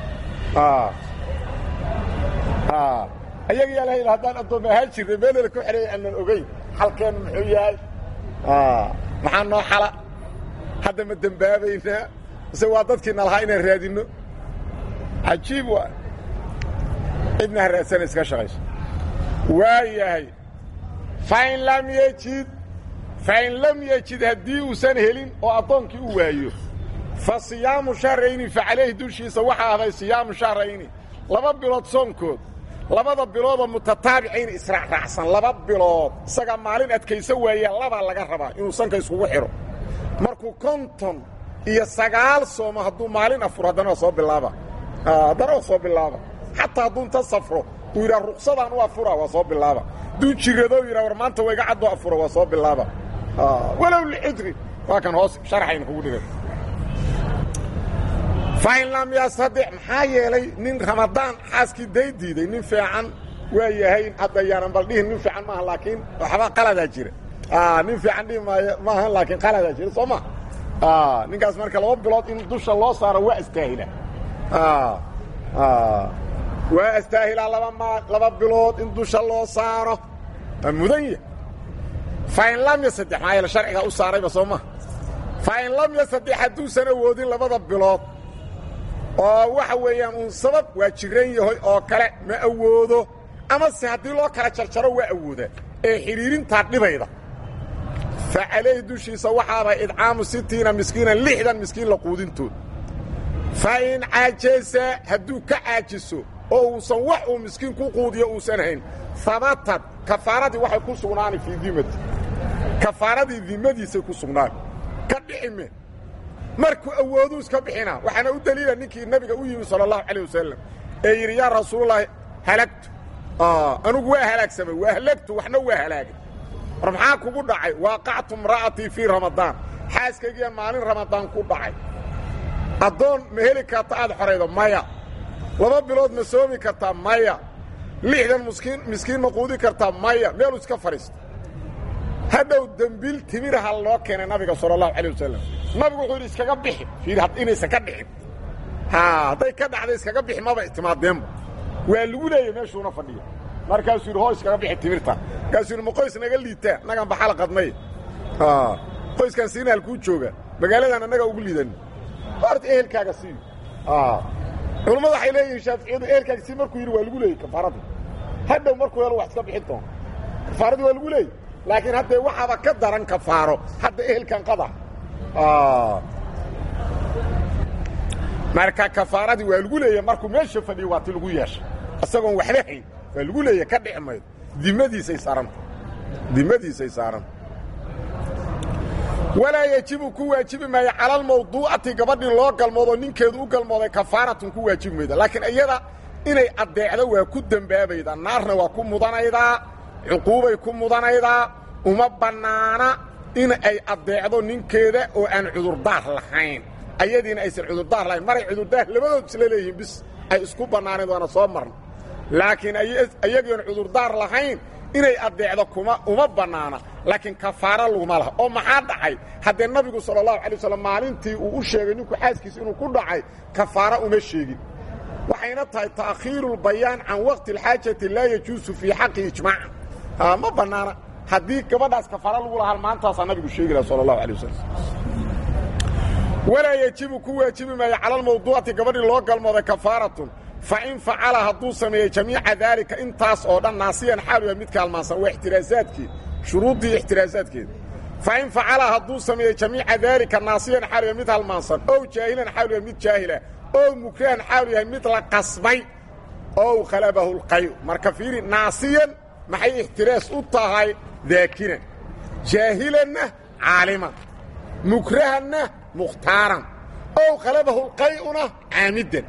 ayaga yaa la haddaan addoom ahaa jirna meelnala ku xidheeyo aanan ogeyn xalkeennu muxuu yahay maxaa noo xala hadda ma dembaabaynaa mise waa dadkiina lahaa inaan raadinno cajiib waa cidna ha raadsana iska shaqayso waa yahay fain lam yejid fain lam yejid haddii uusan helin oo addoonkii u waayo fa siyaamu shahrayni fa calayhi dushiisa waxaa ahday siyaamu shahrayni laba bilood soonkood labada biloodoo mutataabicayn israacraacsan laba bilood isagaa maalin adkayso waaya labaa laga rabaa inuu sanka iskugu xidho markuu konton iyo sagaal soomo hadduu maalin afuro haddana waa soo bilaaba haddana waa soo bilaaba xataa hadduu inta safro uu yidhaha ruksadaan u afura waa soo bilaaba hadduu jiradoo yidhaha war maanta wayga caddoo afuro waa soo bilaaba walow lixidri waa kan hoos sharxayna kugu dhigay fain lam yastadic maxaa yeelay nin ramadaan xaaskii day diiday nin fiican waa yahay hadda yaanan bal dhihin nin fiican maaha laakiin waxba qaladaa jira nin fiican dhihi maayo maaha laakiin qaladaa jira soo ma ninkaas marka laba bilood in dusha loo saaro waa astaahila waa astaahilaa laba maa laba bilood in dusha loo saaro waa mudan ya fain lam yasaddex maxaa yeele sharcigaa u saarayba soo ma fain lam yasaddex hadduusan awoodin labada bilood oo waxa weeyaan uun sabab waa jiran yahay oo kale ma awoodo amase haddii loo kala jarjaro waa awoodaa ee xidhiirintaa dhibayda fa calayhi dushiisa waxaaba idcaamu sitiina miskiinan lixdan miskiin la quudintood fa in caajasa hadduu ka caajiso oo uusan wax uu miskiin ku quudiyo uusan hayn habatad kafaaradii waxay ku sugnaani fii dimati kafaaradii dimadiisay ku sugnaani ka dhicime markuu awooduu iska bixina waxaana u daliila ninkii nabiga u yimi sala allahu calayh wasalam ee yidhi yaa rasuulallaahi halagtu anugu waa halaagsamay waa halagtu waxna waa halaagay war maxaa kugu dhacay waaqactu imra'atii fii ramadaan xaaskaygiiya maalin ramadaan ku dhacay addoon ma heli karta aad xoraydo maya laba bilood ma soomi kartaa maya lixdan miskiin miskiin ma quudi kartaa maya meeluu iska fadhiista hadhow dembiil timiraha loo keenay nabiga sala allahu calayh wasalam nabigu wuxuu yidhi iskaga bixi fiiri inaysan ka dhicin ha hadday ka dhacday iskaga bixi maba timaadeenba waa lagu leeyay meeshuuna fadhiya markaasuu yidhi hoo iskaga bixi timirta markaasuu yidhi ma qoys naga liitaa annagaan baxala qadnay qoyskaan siina halkuu jooga magaaladan annagaa ugu liidan horta ehelkaaga sii culammadu waxay leeyihiin shaaficiyadu ehelkaaga sii markuu yidhi waa lagu leeyey kafaaradii hadhow markuu helo wax iska bixin doona kafaaradii waa lagu leeyey laakiin haddee waxaaba ka daran kafaaro hadda ehelkan qada marka kafaaradii waa lagu leeya markuu meesha fadhiyo waa ti lagu yeeshay isagoon waxba hayn waa lagu leeya ka dhici maydo dimadiisay saaranta dimadiisay saaranta walaa yejibu ku waajibi maayo cala almawduucati gabadhii loo galmoodoo ninkeedu u galmooday kafaaratun ku waajibi mayda laakiin iyada inay addeecdo waa ku dembaabaydaa naarna waa ku mudanaydaa cuquubay ku mudanaydaa uma bannaana in ay addeecdo ninkeeda oo aan cudurdaar lahayn ayadiina aysan cudurdaar lahayn maray cudurdaar labadood isla leeyihiin bis ay isku bannaanayd waana soo marna laakiin ayagion cudurdaar lahayn inay addeecdo kuma uma bannaana laakiin kafaaro laguma laha oo maxaa dhacay haddee nabigu sala allahu alay wasalam maalintii uu u sheegay ninku xaaskiisa inuu ku dhacay kafaaro uma sheegin waxayna tahay ta'khiiru lbayaan can waqti alxaajati laa yajuusu fii xaqi ijmaacan ma bannaana haddii gabadhaas kafaaro lagu lahaa maantaasaa nabigu sheegi laha sala allahu alay wasalam walaa yejibu ku waajibi maayo cala almawduucati gabadhii loo galmooday kafaaratun fain facala hadduu sameeyey jamiica daalika intaas oo dhan naasiyan xaaluya mid kaalmaansan waa ixtiraasaadkeed shuruuddii ixtiraasaadkeeda fain facala hadduu sameeyey jamiica daalika naasiyan xaaluya mid halmaansan ow jaahilan xaalu yahay mid jaahila ow mukrahan xaalu yahay mid la qasbay ow khalabahu lqayu marka fiiri naasiyan maxay ixtiraas u tahay daakiran jaahilanna caaliman mukrahanna mukhtaaran ow khalabahu lqay'una caamidan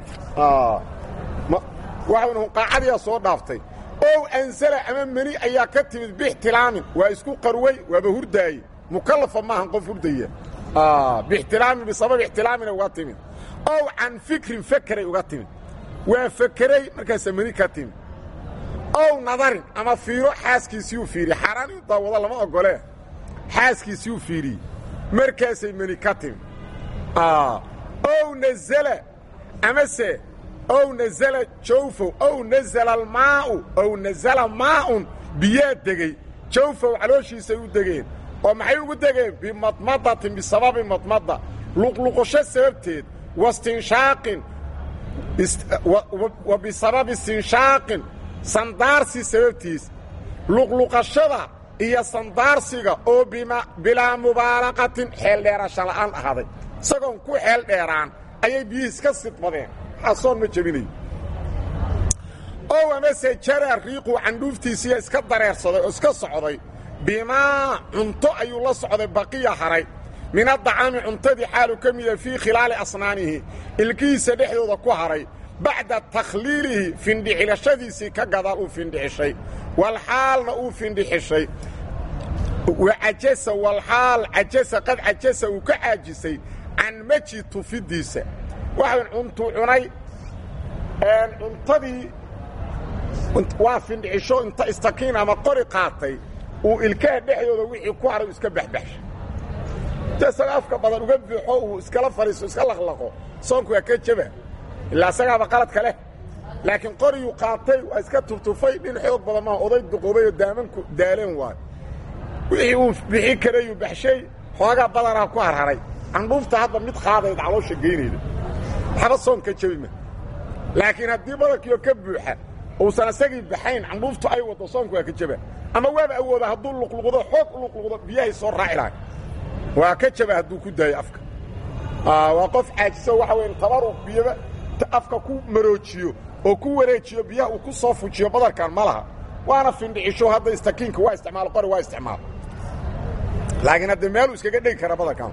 waxaynu qaacadiyaa soo dhaaftay ow ansala ama meni ayaa ka timid bixtilaamin waa isku qarway waaba hurdaaye mukallafa maahan qof hurdaya bixtilaamin bisabab ixtilaamina uga timid ow can fikrin fakeray uga timid waa fakeray markaasaa meni ka timid ow nadarin ama fiiro xaaskiisiiyuu fiiriye xaaraan inu daawado lama ogolee xaaskiisiiyuu fiiriyey markaasay meni ka timid ow nazala amase ow nazala jawfow ow nazala almaa'u ow nazala maa'un biyaa degey jawfow calooshiisay u degeen oo maxay ugu degeen bimadmadatin bisababi madmada luqluqasho sababteed wastinshaaqin wa bisababi istinshaaqin sandaarsi sababtiis luqluqashada iyo sandaarsiga oo bilaa mubaalaqatin xeel dheerasho la'aan ahaaday isagoon ku xeel dheeraan ayay biyihiis ka sidmadeen soon ma jebinayo ow amase jara riiquu candhuuftiisiiya iska dareersaday oo iska socday bimaa cunto ayuu la socday baqiya haray min adacaami cuntadii xaalu ka mida fii khilaali asnaanihi ilkihiisa dhexdooda ku haray bacda takhliilihi findhixilashadiisii ka gadaal uu findhixishay walxaalna uu findhixishay wacajasa walxaal cajasa qad cajasa uu ka caajisay can maji tufidiisa waxaan cuntuu cunay cuntadii waa findhicisho inta istakiin ama qori qaatay uu ilkaha dhexdooda wixii ku haray iska baxbaxshay inta isaga afka badan uga buuxo uu iskala fadhiiso iska laqlaqo soonku waa ka jeba ilaa isagaaba qaladka leh laakiin qoriyuu qaatay waa iska tuftufay dhin xoog badan maaha oday duqoobay oo daamanku daaleen waayo wixii uu bixi karayuu baxshay xoogaa badanaa ku harharay candhuufta hadda mid qaadayda caloosha geynayda waxba soon ka jebi ma laakiin haddii badankiioo ka buuxa uusan isagii baxayn candhuuftu ay waddo soonku waa ka jeba ama waaba awooda hadduu luqluqdo xoog u luqluqdo biyahay soo raaci lahay waa ka jeba hadduu ku daayo afka waa qof caajiso waxa weya tabaruq biyaba afka ku maroojiyo oo ku wareejiyo biyaha uu ku soo fujiyo badarkan ma laha waana findhicisho hadda istakiinka waa isticmaalo qori waa isticmaalo laakiin haddee meeluu iskaga dhegi kara badarkan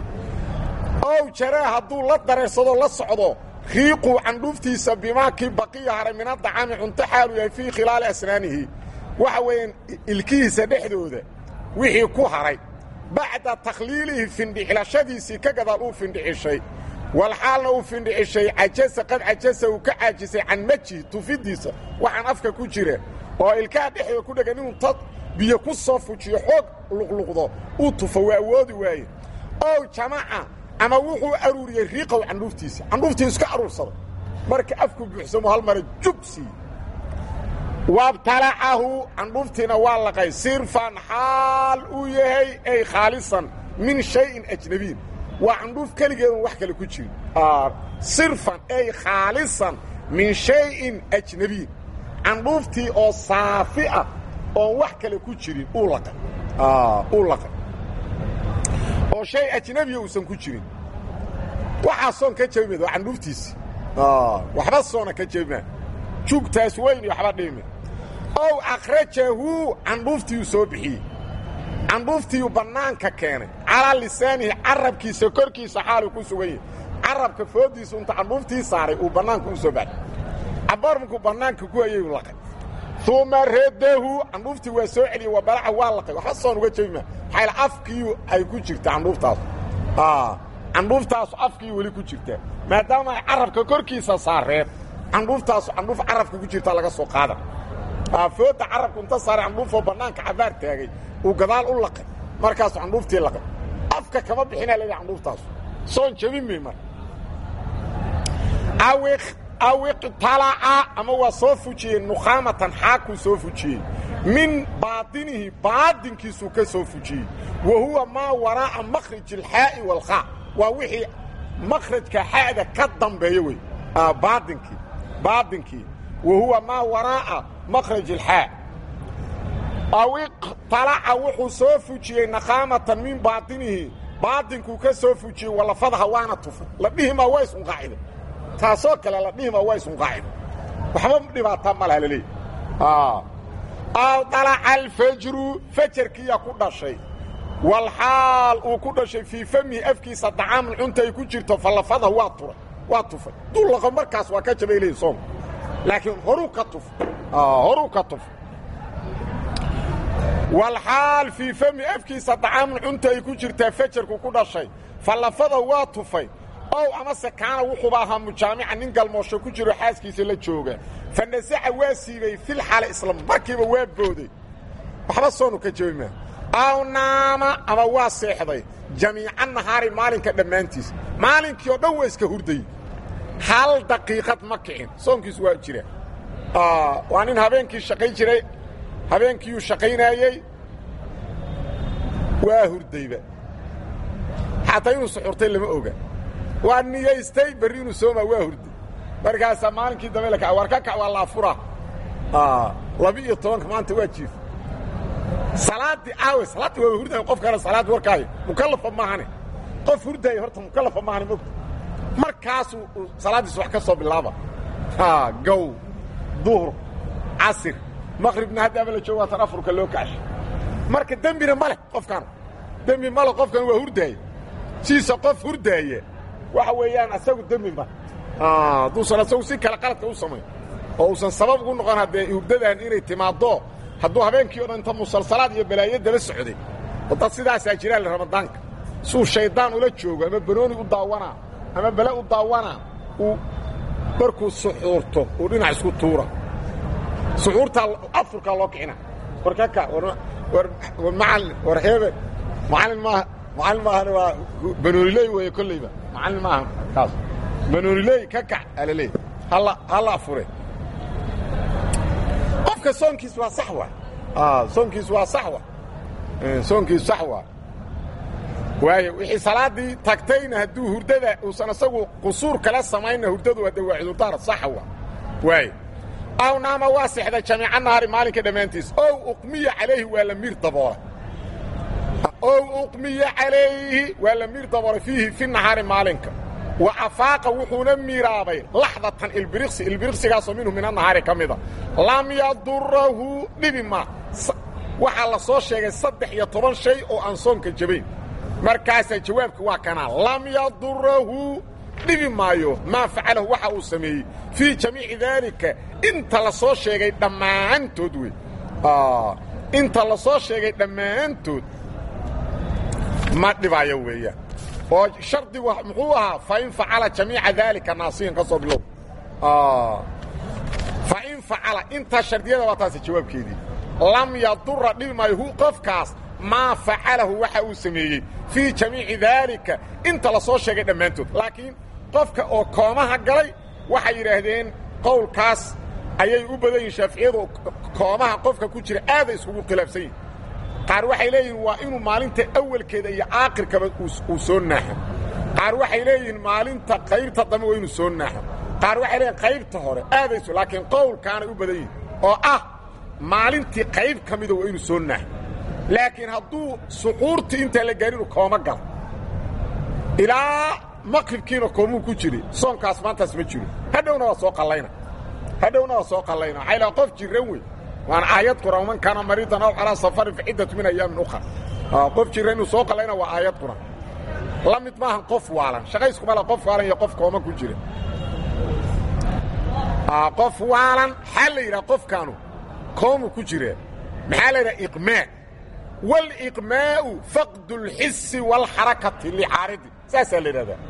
ow jaraa hadduu la dareersado la socdo riiquu candhuuftiisa bimaakii baqiya haray min adacaami cunto xaalu yahay fii khilaali asnaanihi waxa weeyaan ilkihiisa dhexdooda wixii ku haray bacda takhliilihi findhixilashadiisii ka gadaal uu findhicishay walxaalna uu findhicishay cajasa qad cajasa uu ka caajisay can majihi tufidiisa waxaan afka ku jira oo ilkaha dhexdooda ku dhegan inuu tad biyo ku soo fujiyo xoog luqluqdo uu tufo waa awoodi waaye ow jamaca ama wuxuu aruuriyey riiqow candhuuftiisa candhuuftii iska aruursaday marka afku buuxsamo hal mara jug siiye wabtalacahu candhuuftiina waa laqay sirfan xaal uu yahay ay khaalisan min shayin ajnabiyin waa candhuuf keligeedun wax kale ku jirin sirfan ay khaalisan min shayin ajnabiyin candhuuftii oo saafi ah oon wax kale ku jirin uu laqay uu laqay oo shay ajnabiya uusan ku jirin waxaa soon ka jabi mayd waa candhuuftiisi waxba soona ka jabi maa juugtaas weyn iyo waxba dhimi ow akhrajahu candhuuftiiyuu soo bixiyey candhuuftiiyuu bannaanka keenay calaa lisaanihi carabkiisa korkiisa xaaluu ku sugan yahay carabka fooddiisu inta candhuuftii saaray uu bannaanka u soo baxay cabaar markuu bannaanka ku hayay uu laqay uma radahu candhuuftii waa soo celiyey waa balaca waa laqay waxba soon uga jabi maa maxayl afkiiyu ay ku jirta candhuuftaasu candhuuftaasu afkiiyu weli ku jirtaa maadaama ay carabka korkiisa saareen candhuuftaasu candhuuf carabka ku jirta laga soo qaada fooda carabku inta saaray candhuufoo bannaanka cabaar taagay uu gadaal u laqay markaasu candhuuftii laqay afka kama bixinaa leedahay candhuuftaasu soon jabin may mar awiqtalaca ama waa soo fujiyey nukhaamatan xaakuu soo fujiyey min baatinihi baadinkiisuu ka soo fujiyey wa huwa maa waraa'a makhraj alxaa'i waalkhaa waa wixii makhrajka xa'da ka dambeeya wey baadinkii baadinkii wa huwa maa waraa'a makhraj alxaa awiqtalaca wuxuu soo fujiyey nakhaamatan min baatinihi baadinkuu ka soo fujiyey walafadaha waana tufay la dhihimaa waa isunqaacida taasoo kale la dhihimaa waa isunqaacida waxba dhibaataa ma laha laleeyahy aw dalaca alfajru fajarkiiyaa ku dhashay walxaal uu ku dhashay fii famihi afkiisa dacaamun cunta ay ku jirto fallafadaha waa turay waa tufay dullaqo markaas waa ka jabay leeyihi soomka laakiin horuu ka tufay horuu ka tufay walxaal fii fami afkiisa dacaamun cunta ay ku jirtaa fajarku ku dhashay fallafada waa tufay ow amase kaana wuxuuba ahaa mujaamica nin galmoosho ku jiro xaaskiisa la jooga fa nasaca waa siibay fil xaale isla markiiba waa booday waxba soonu ka jabi maa aw naama ama waa seexday jamiica nahaari maalinka dhammaantiis maalinkii oo dhan waa iska hurdayey hal daqiiqad ma kicin soonkiisu waa jira waa nin habeenkii shaqayn jiray habeenkiiyuu shaqaynaayey waa hurdayba xataa inuu suxurtay lama oga waa niyaystay berri inuu soomaa waa hurday markaasaa maalinkii dambe laka war ka kac waa laafura laba-iyo tobanka maanta waa jiif salaaddii aawe salaaddii waa hurdaaya qof kale salaad warkaayo mukallafa maahane qof hurdaaya horta mukallafa maahane mogta markaasuu salaaddiis wax ka soo bilaaba gow duhur casir maqribna haddaaba la joogo waatan afurka loo kacshay marka dembina ma leh qofkan dembi ma leh qofkan waa hurdaaya siisa qof hurdaaya waxa weeyaan asagu dembi ma hadduusan asagu si kale qaladka u samayn oo uusan sabab ugu noqon haddee hurdadan inay timaaddo hadduu habeenkii o dhan inta musalsalaad iyo balaayo daba socday oo dad sidaasaa jiraan ramadaanka suu shayddaan ula joogo ama banooni u daawanaa ama bale u daawanaa uu markuu suxuurto uu dhinac isku tuura suxuurtaa afurkaa loo kicina war kaka war macallin war heebe macallin maaha macallin maahana waa banooniley weeye kollayba macallin maaha kaas banooniley ka kac alaleey halla halla afure qofka soonkiis waa sax wa soonkiis waa sax wa soonkiis sax waa waayo wixii salaaddii tagtayna hadduu hurdada uusan isagu qusuur kala samaynna hurdadu hadda waa cudurdaar saxa wa waayo aw naama waa sexda jamiica nahaari maalinka dhammaantiis ow uqmiya calayhi waa la miir daboola ow uqmiya calayhi waa la miir daboolay fiihi fi nahaari maalinka wa afaaqa wuxuuna miiraabay laxdatan ilbiriqsi ilbiriqsigaasoo minhu min anahaari ka mida lam yadurahu dhibi ma waxaa la soo sheegay saddex iyo toban shay oo aan soonka jabayn markaasaa jawaabka waa kanaa lam yadurahu dhibi maayo maa facalahu waxa uu sameeyey fii jamiici daalika inta la soo sheegay dhammaantood wey inta la soo sheegay dhammaantood ma dhibaayo weeyaan oo shardigu muxuu ahaa fain facala jamiica daalika naasiyan ka soo bilow fain facala intaa shardiyada waa taasi jawaabkeedii lam yadura dhibi maayo hu qofkaas maa facalahu waxa uu sameeyey fii jamiici daalika inta la soo sheegay dhammaantood laakiin qofka oo koomaha galay waxay yidhaahdeen qowlkaas ayay u badan yihin shaaficiyadu koomaha qofka ku jira aaday iskugu khilaafsan yihin qaar waxay leeyihiin waa inuu maalinta awalkeeda iyo aakhirkaba uu soo naaxo qaar waxay leeyihiin maalinta qaybta dambe waa inuu soo naaxo qaar waxay leeyihin qaybta hore aadayso laakiin qowlkaanay u badan yihin oo ah maalintii qayb ka mida waa inuu soo naaxo laakiin hadduu suquurtii intaan la gaarin uu kooma galo ilaa maqribkiina koomuu ku jiri soonkaas maantaas ma jiro hadhowna waa soo qallayna hadhowna waa soo qallayna waxay laha qof jirran wey waana aayad quraan man kaana mariidan aw calaa safarin fa ciddatu min ayaamin ukhar qof jirran inuu soo qallayna waa aayad quraan la mid maahan qof waalan shaqayskuma la qof waalan iyo qof kooma ku jira qof waalan maxaa la yidhaha qofkaanu koomu ku jira maxaa la yidhaha iqmaa waliqmaa'u faqdu اlxisi wاlxarakati licaaridi saasaa la yidhahdaa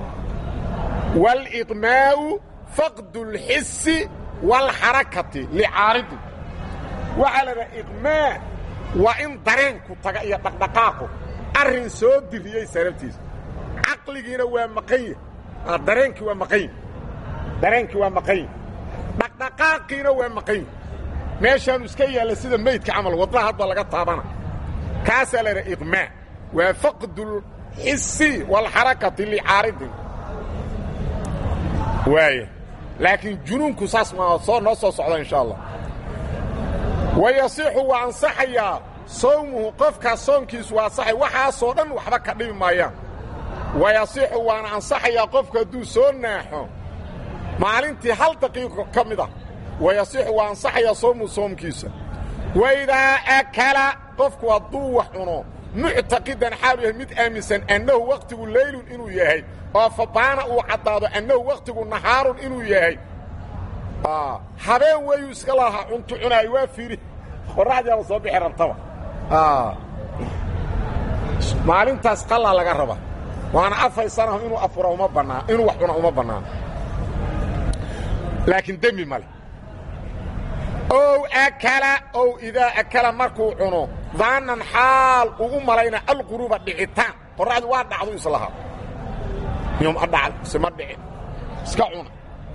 waliqmaa'u faqdu اlxisi wاlxarakati licaaridi waxaa la yidhaha iqmaa waa in dareenku taga iyo dhaqdhaqaaqu arrin soo diriyey sababtiisa caqligiina waa maqanya dareenkii waa maqanya dareenkii waa maqanya dhaqdhaqaaqiina waa maqanya meeshaanu iska yaalla sida meydka camal wadnaha hadba laga taabana kaasaa la yidhaha iqmaa waa faqdulxisi waalxarakati licaaridin waaya laakiin junuunku saas ma soo noo soo socda insha allah wa yasixu waa ansaxayaa sawmuhu qofkaas soonkiisu waa ansaxay waxaasoo dhan waxba ka dhibi maayaan wa yasixu waana ansaxayaa qofku hadduu soo naaxo maalintii hal daqiiqo ka mid ah wa yasixu waa ansaxayaa sawmuhu soomkiisa waidaa akala qofku hadduu wax cuno muctaqidan xaalu yahay mid aaminsan annahu wakhtigu leylun inuu yahay oo fabaana uu caddaado annahu wakhtigu nahaarun inuu yahay habeen weyuu iska lahaa cuntu cunaayo waa fiiri qorraxdiiaba soo bixi rabtaba maalintaas qallaa laga raba waana afay sanaho inuu afura uma bannaan inuu wax cuna uma bannaano laakiin dembi male ow akala ow idaa akala markuu cuno daanan xaal uu u malayna alquruuba dhicitaan qorraxdu waa dhacdu islahaa yom a dhacd isema dhicin iska cuna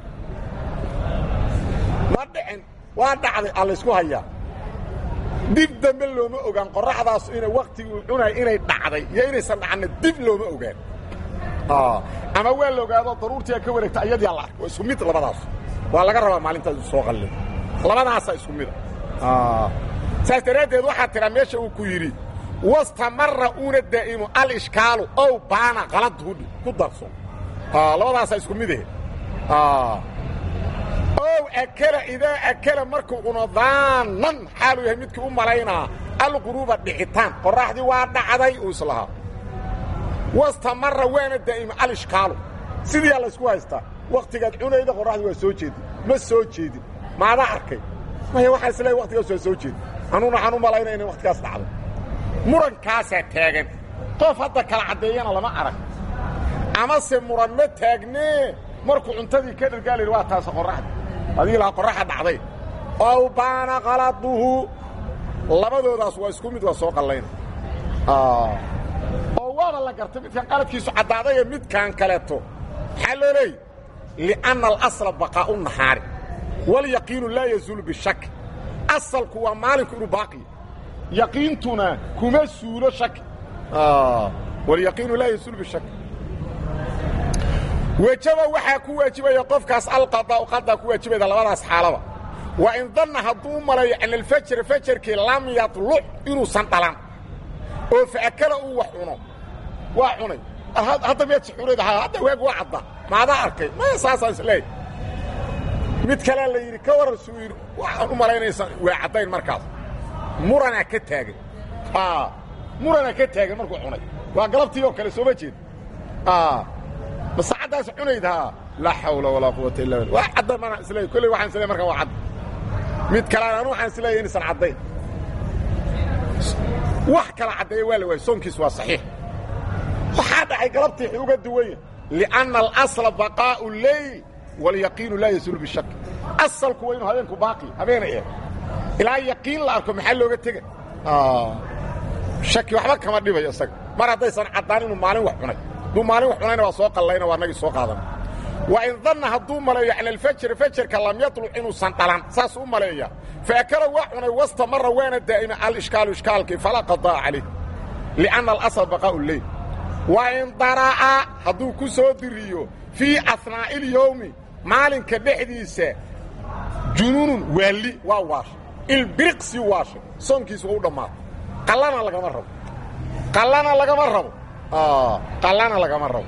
ma dhicin waa dhacday a laysku hayaa dib dambe looma ogaan qorraxdaas inay wakhtigii uu cunaya inay dhacday iyo inaysan dhacanna dib looma ogaan ama waa la ogaado daruurtiiaa ka wareegta iyadiyaa la arkay waa isku mid labadaas waa laga rabaa maalintaas u soo qallin labadaasaa isku mida saas daraaddeed waxaa tiraa meesha uu ku yidhi wastamara uuna daa'imu alishkaalu ow baana qaladhudhi ku darso labadaasaa isku midahe ow akala idaa akala markuu cuno daanan xaaluu yahay midkii u malaynaa alquruuba dhicitaan qorraxdii waa dhacday uu islahaa wastamara waana daa'ima alishkaalu sidiiyaa laysku haystaa wakhtigaad cunayda qorraxdii waa soo jeedin ma soo jeedin maadaa arkay maya waxaa isleeay waktigaas waa soo jeedin anuuna waxaan u malayna inay wakhtigaas dhacday murankaasaa taagan qof hadda kala caddeeyana lama arag amase muran ma taagnee markuu cuntadii ka dhargaalayhi waa taasa qorraxda adigii lahaa qorraxa dhacday ow baana qaladuhu labadoodaas waa isku mid waa soo qallayna oo waaba la gartay midkan qaladkiisu caddaadayee midkaan kaleeto maxaa loo leeyay li'anna alasla baqaa'u nahaari walyaqiinu laa yazuulu bishak asalku waa maalinku inuu baaqiya yaqiintuna kuma suulo shaki walyaqiinu laa yazuulu bishak wejaba waxaa ku waajibaya qofkaas alqadaa'u qadaa ku waajibayda labadaas xaalaba wa in danna hadduu u malayo ana alfajra fajarkii lam yadluc inuusan dhalan oo faakala uu wax cuno waa cunay hadda miyaad suxuurayda hadda waag waa cadda maadaa arkay maya saasaan isleeyahy mid kalea la yidhi ka waran suu yidhi waxaan u malaynaysaa waa caddayn markaas muranaa ka taagan muranaa ka taagan markuu cunay waa galabtii oo kale sooma jeed ma saacaddaas cunaydaa laa xawla walaa quwata illa billah waa cadda mana isleey kolley waxaan isleey markaan waa cadda mid kalean anu waxaan isleeyahy inaysan caddayn wax kala caddeeya waa la waayey soonkiis waa saxiix waxaa dhacay galabtii xi uga duwanya lianna alasla baqaa'u leyl walyaqiinu laa yasuulu bishak asalku waa inuu habeenku baaqi habeena eh ilaa yaqiin la arko maxaa looga tega shaki waxba kama dhibayo isaga mar haddaysan caddaan inuu maalin wax cunay hadduu maalin wax cunayna waa soo qallayna waa nagii soo qaadana wa in danna hadduu maleeyo cala alfajri fajarka lam yatluc inuusan dhalan saas u maleeya faakala waa cunay wasta mara waana daa'ima alishkaalu ishkaalkii falaa qadaa calayh lianna alasl baqaa'u leyl wa in dara'a hadduu ku soo diriyo fii ahnaa'i ilyowmi maalinka dhexdiisa junuunun waalli waa waashay ilbiriqsi waashay soonkiisu waa u dhammaaday qallana lagama rabo qallana lagama rabo qallana lagama rabo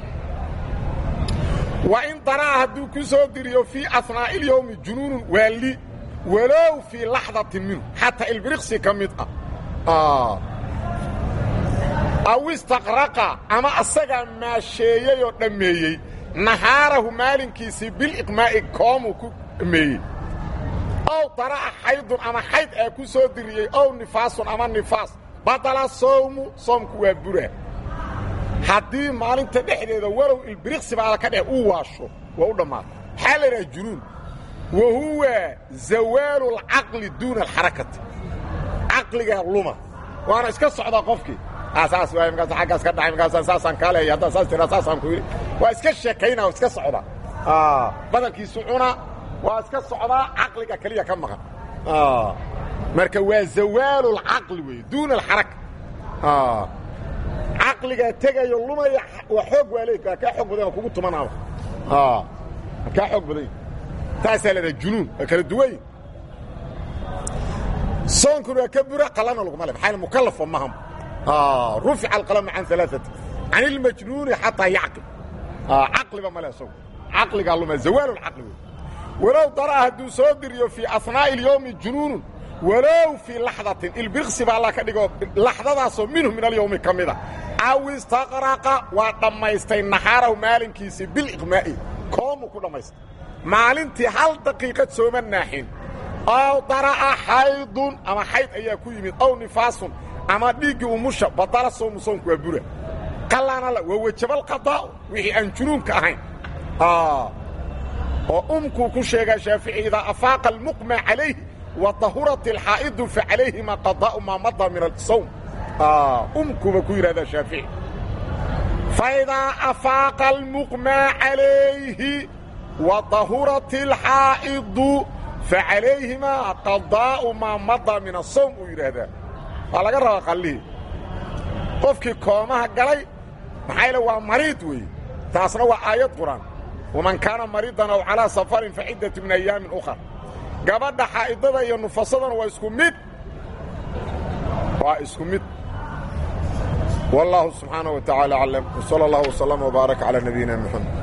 wa in dara'a hadduu ku soo diriyo fii ahnaa'i ilyowmi junuunun waalli walow fii laxdatin minhu xataa ilbiriqsi ka mid ah aw istaqraqa ama asagaa maasheeyey oo dhammeeyey nahaarahu maalinkiisii biliqmaa'i koomuu ku dhammeeyey ow dara'a xaydun ama xayd ee ku soo diriyey ow nifaasun ama nifaas badala sowmu soomku waa bura haddii maalinta dhexdeeda walow ilbiriqsi baala ka dheh uu waasho waa u dhammaatay maxaa la idhaha junuun wa huwa zawaalu alcaqli duuna alxarakati caqligaa luma waana iska socdaa qofkii saas waay markaas aggaas ka dhacay markaas saasaan kaa leeya haddaa saas tiraa saasaan ku yidhi waa iska sheekaynaa iska socdaa badankiisu cuna waa iska socdaa caqliga keliya ka maqan marka waa zawaalu alcaqli weeye duuna alxaraka caqligaa tegayo lumaya waa xoog waa leey waa kaa xoog badan oo kugu tumanaaba waa kaa xoog badan taasaa leedaha junuun waa kala duwany soonkuna waa ka bura qalana laguma le maxaa mukallafo maham rufica alqalamu can alaaati can ilmajnuuni xataa yacqil caqliba male isagu caqligaa luma zawaalu lcaqli wey walow dara'a hadduu soo diriyo fii ahnaa'i ilyowmi junuunun walow fii laxdatin ilbirqsi baa alla ka dhigo laxdadaasoo minhu min alyowmi ka mida aw istaqraqa waa dhammaystay nahaarahu maalinkiisii biliqmaa'i koomuu ku dhammaystay maalintii hal daqiiqad sooma naaxin ow dara'a xaydun ama xayd ayaa ku yimid ow nifaasun ama dhiiggii umusha badala soomu soonku waa bura qallaana waa wejabaalqadaa'u wixii aan junuunka ahayn oo umkuu ku sheegaa shaafici idaa afaaqa almuqma calayhi wa dahurat alxaa'idu fa calayhima qadaa'u maa mada min asawm umkuuba ku yidhahdaa shaafici faidaa afaaqa almuqmaa calayhi wa dahurat alxaa'idu fa calayhimaa qadaa'u maa mada min asawm uu yidhaahdaa waa laga rabaa qallihii qofkii koomaha galay maxaa yaele waa mariid weeye taasna waa aayad qur'aan waman kaana mariidan aw calaa safarin fa ciddatu min ayaamin ukhar gabadha xaa'idada iyo nufasadana waa isku mid waa isku mid wallaahu subxaanaه wa taعaalى aclam wsala اllah wslama wbaaraka calى nabiyina mxamed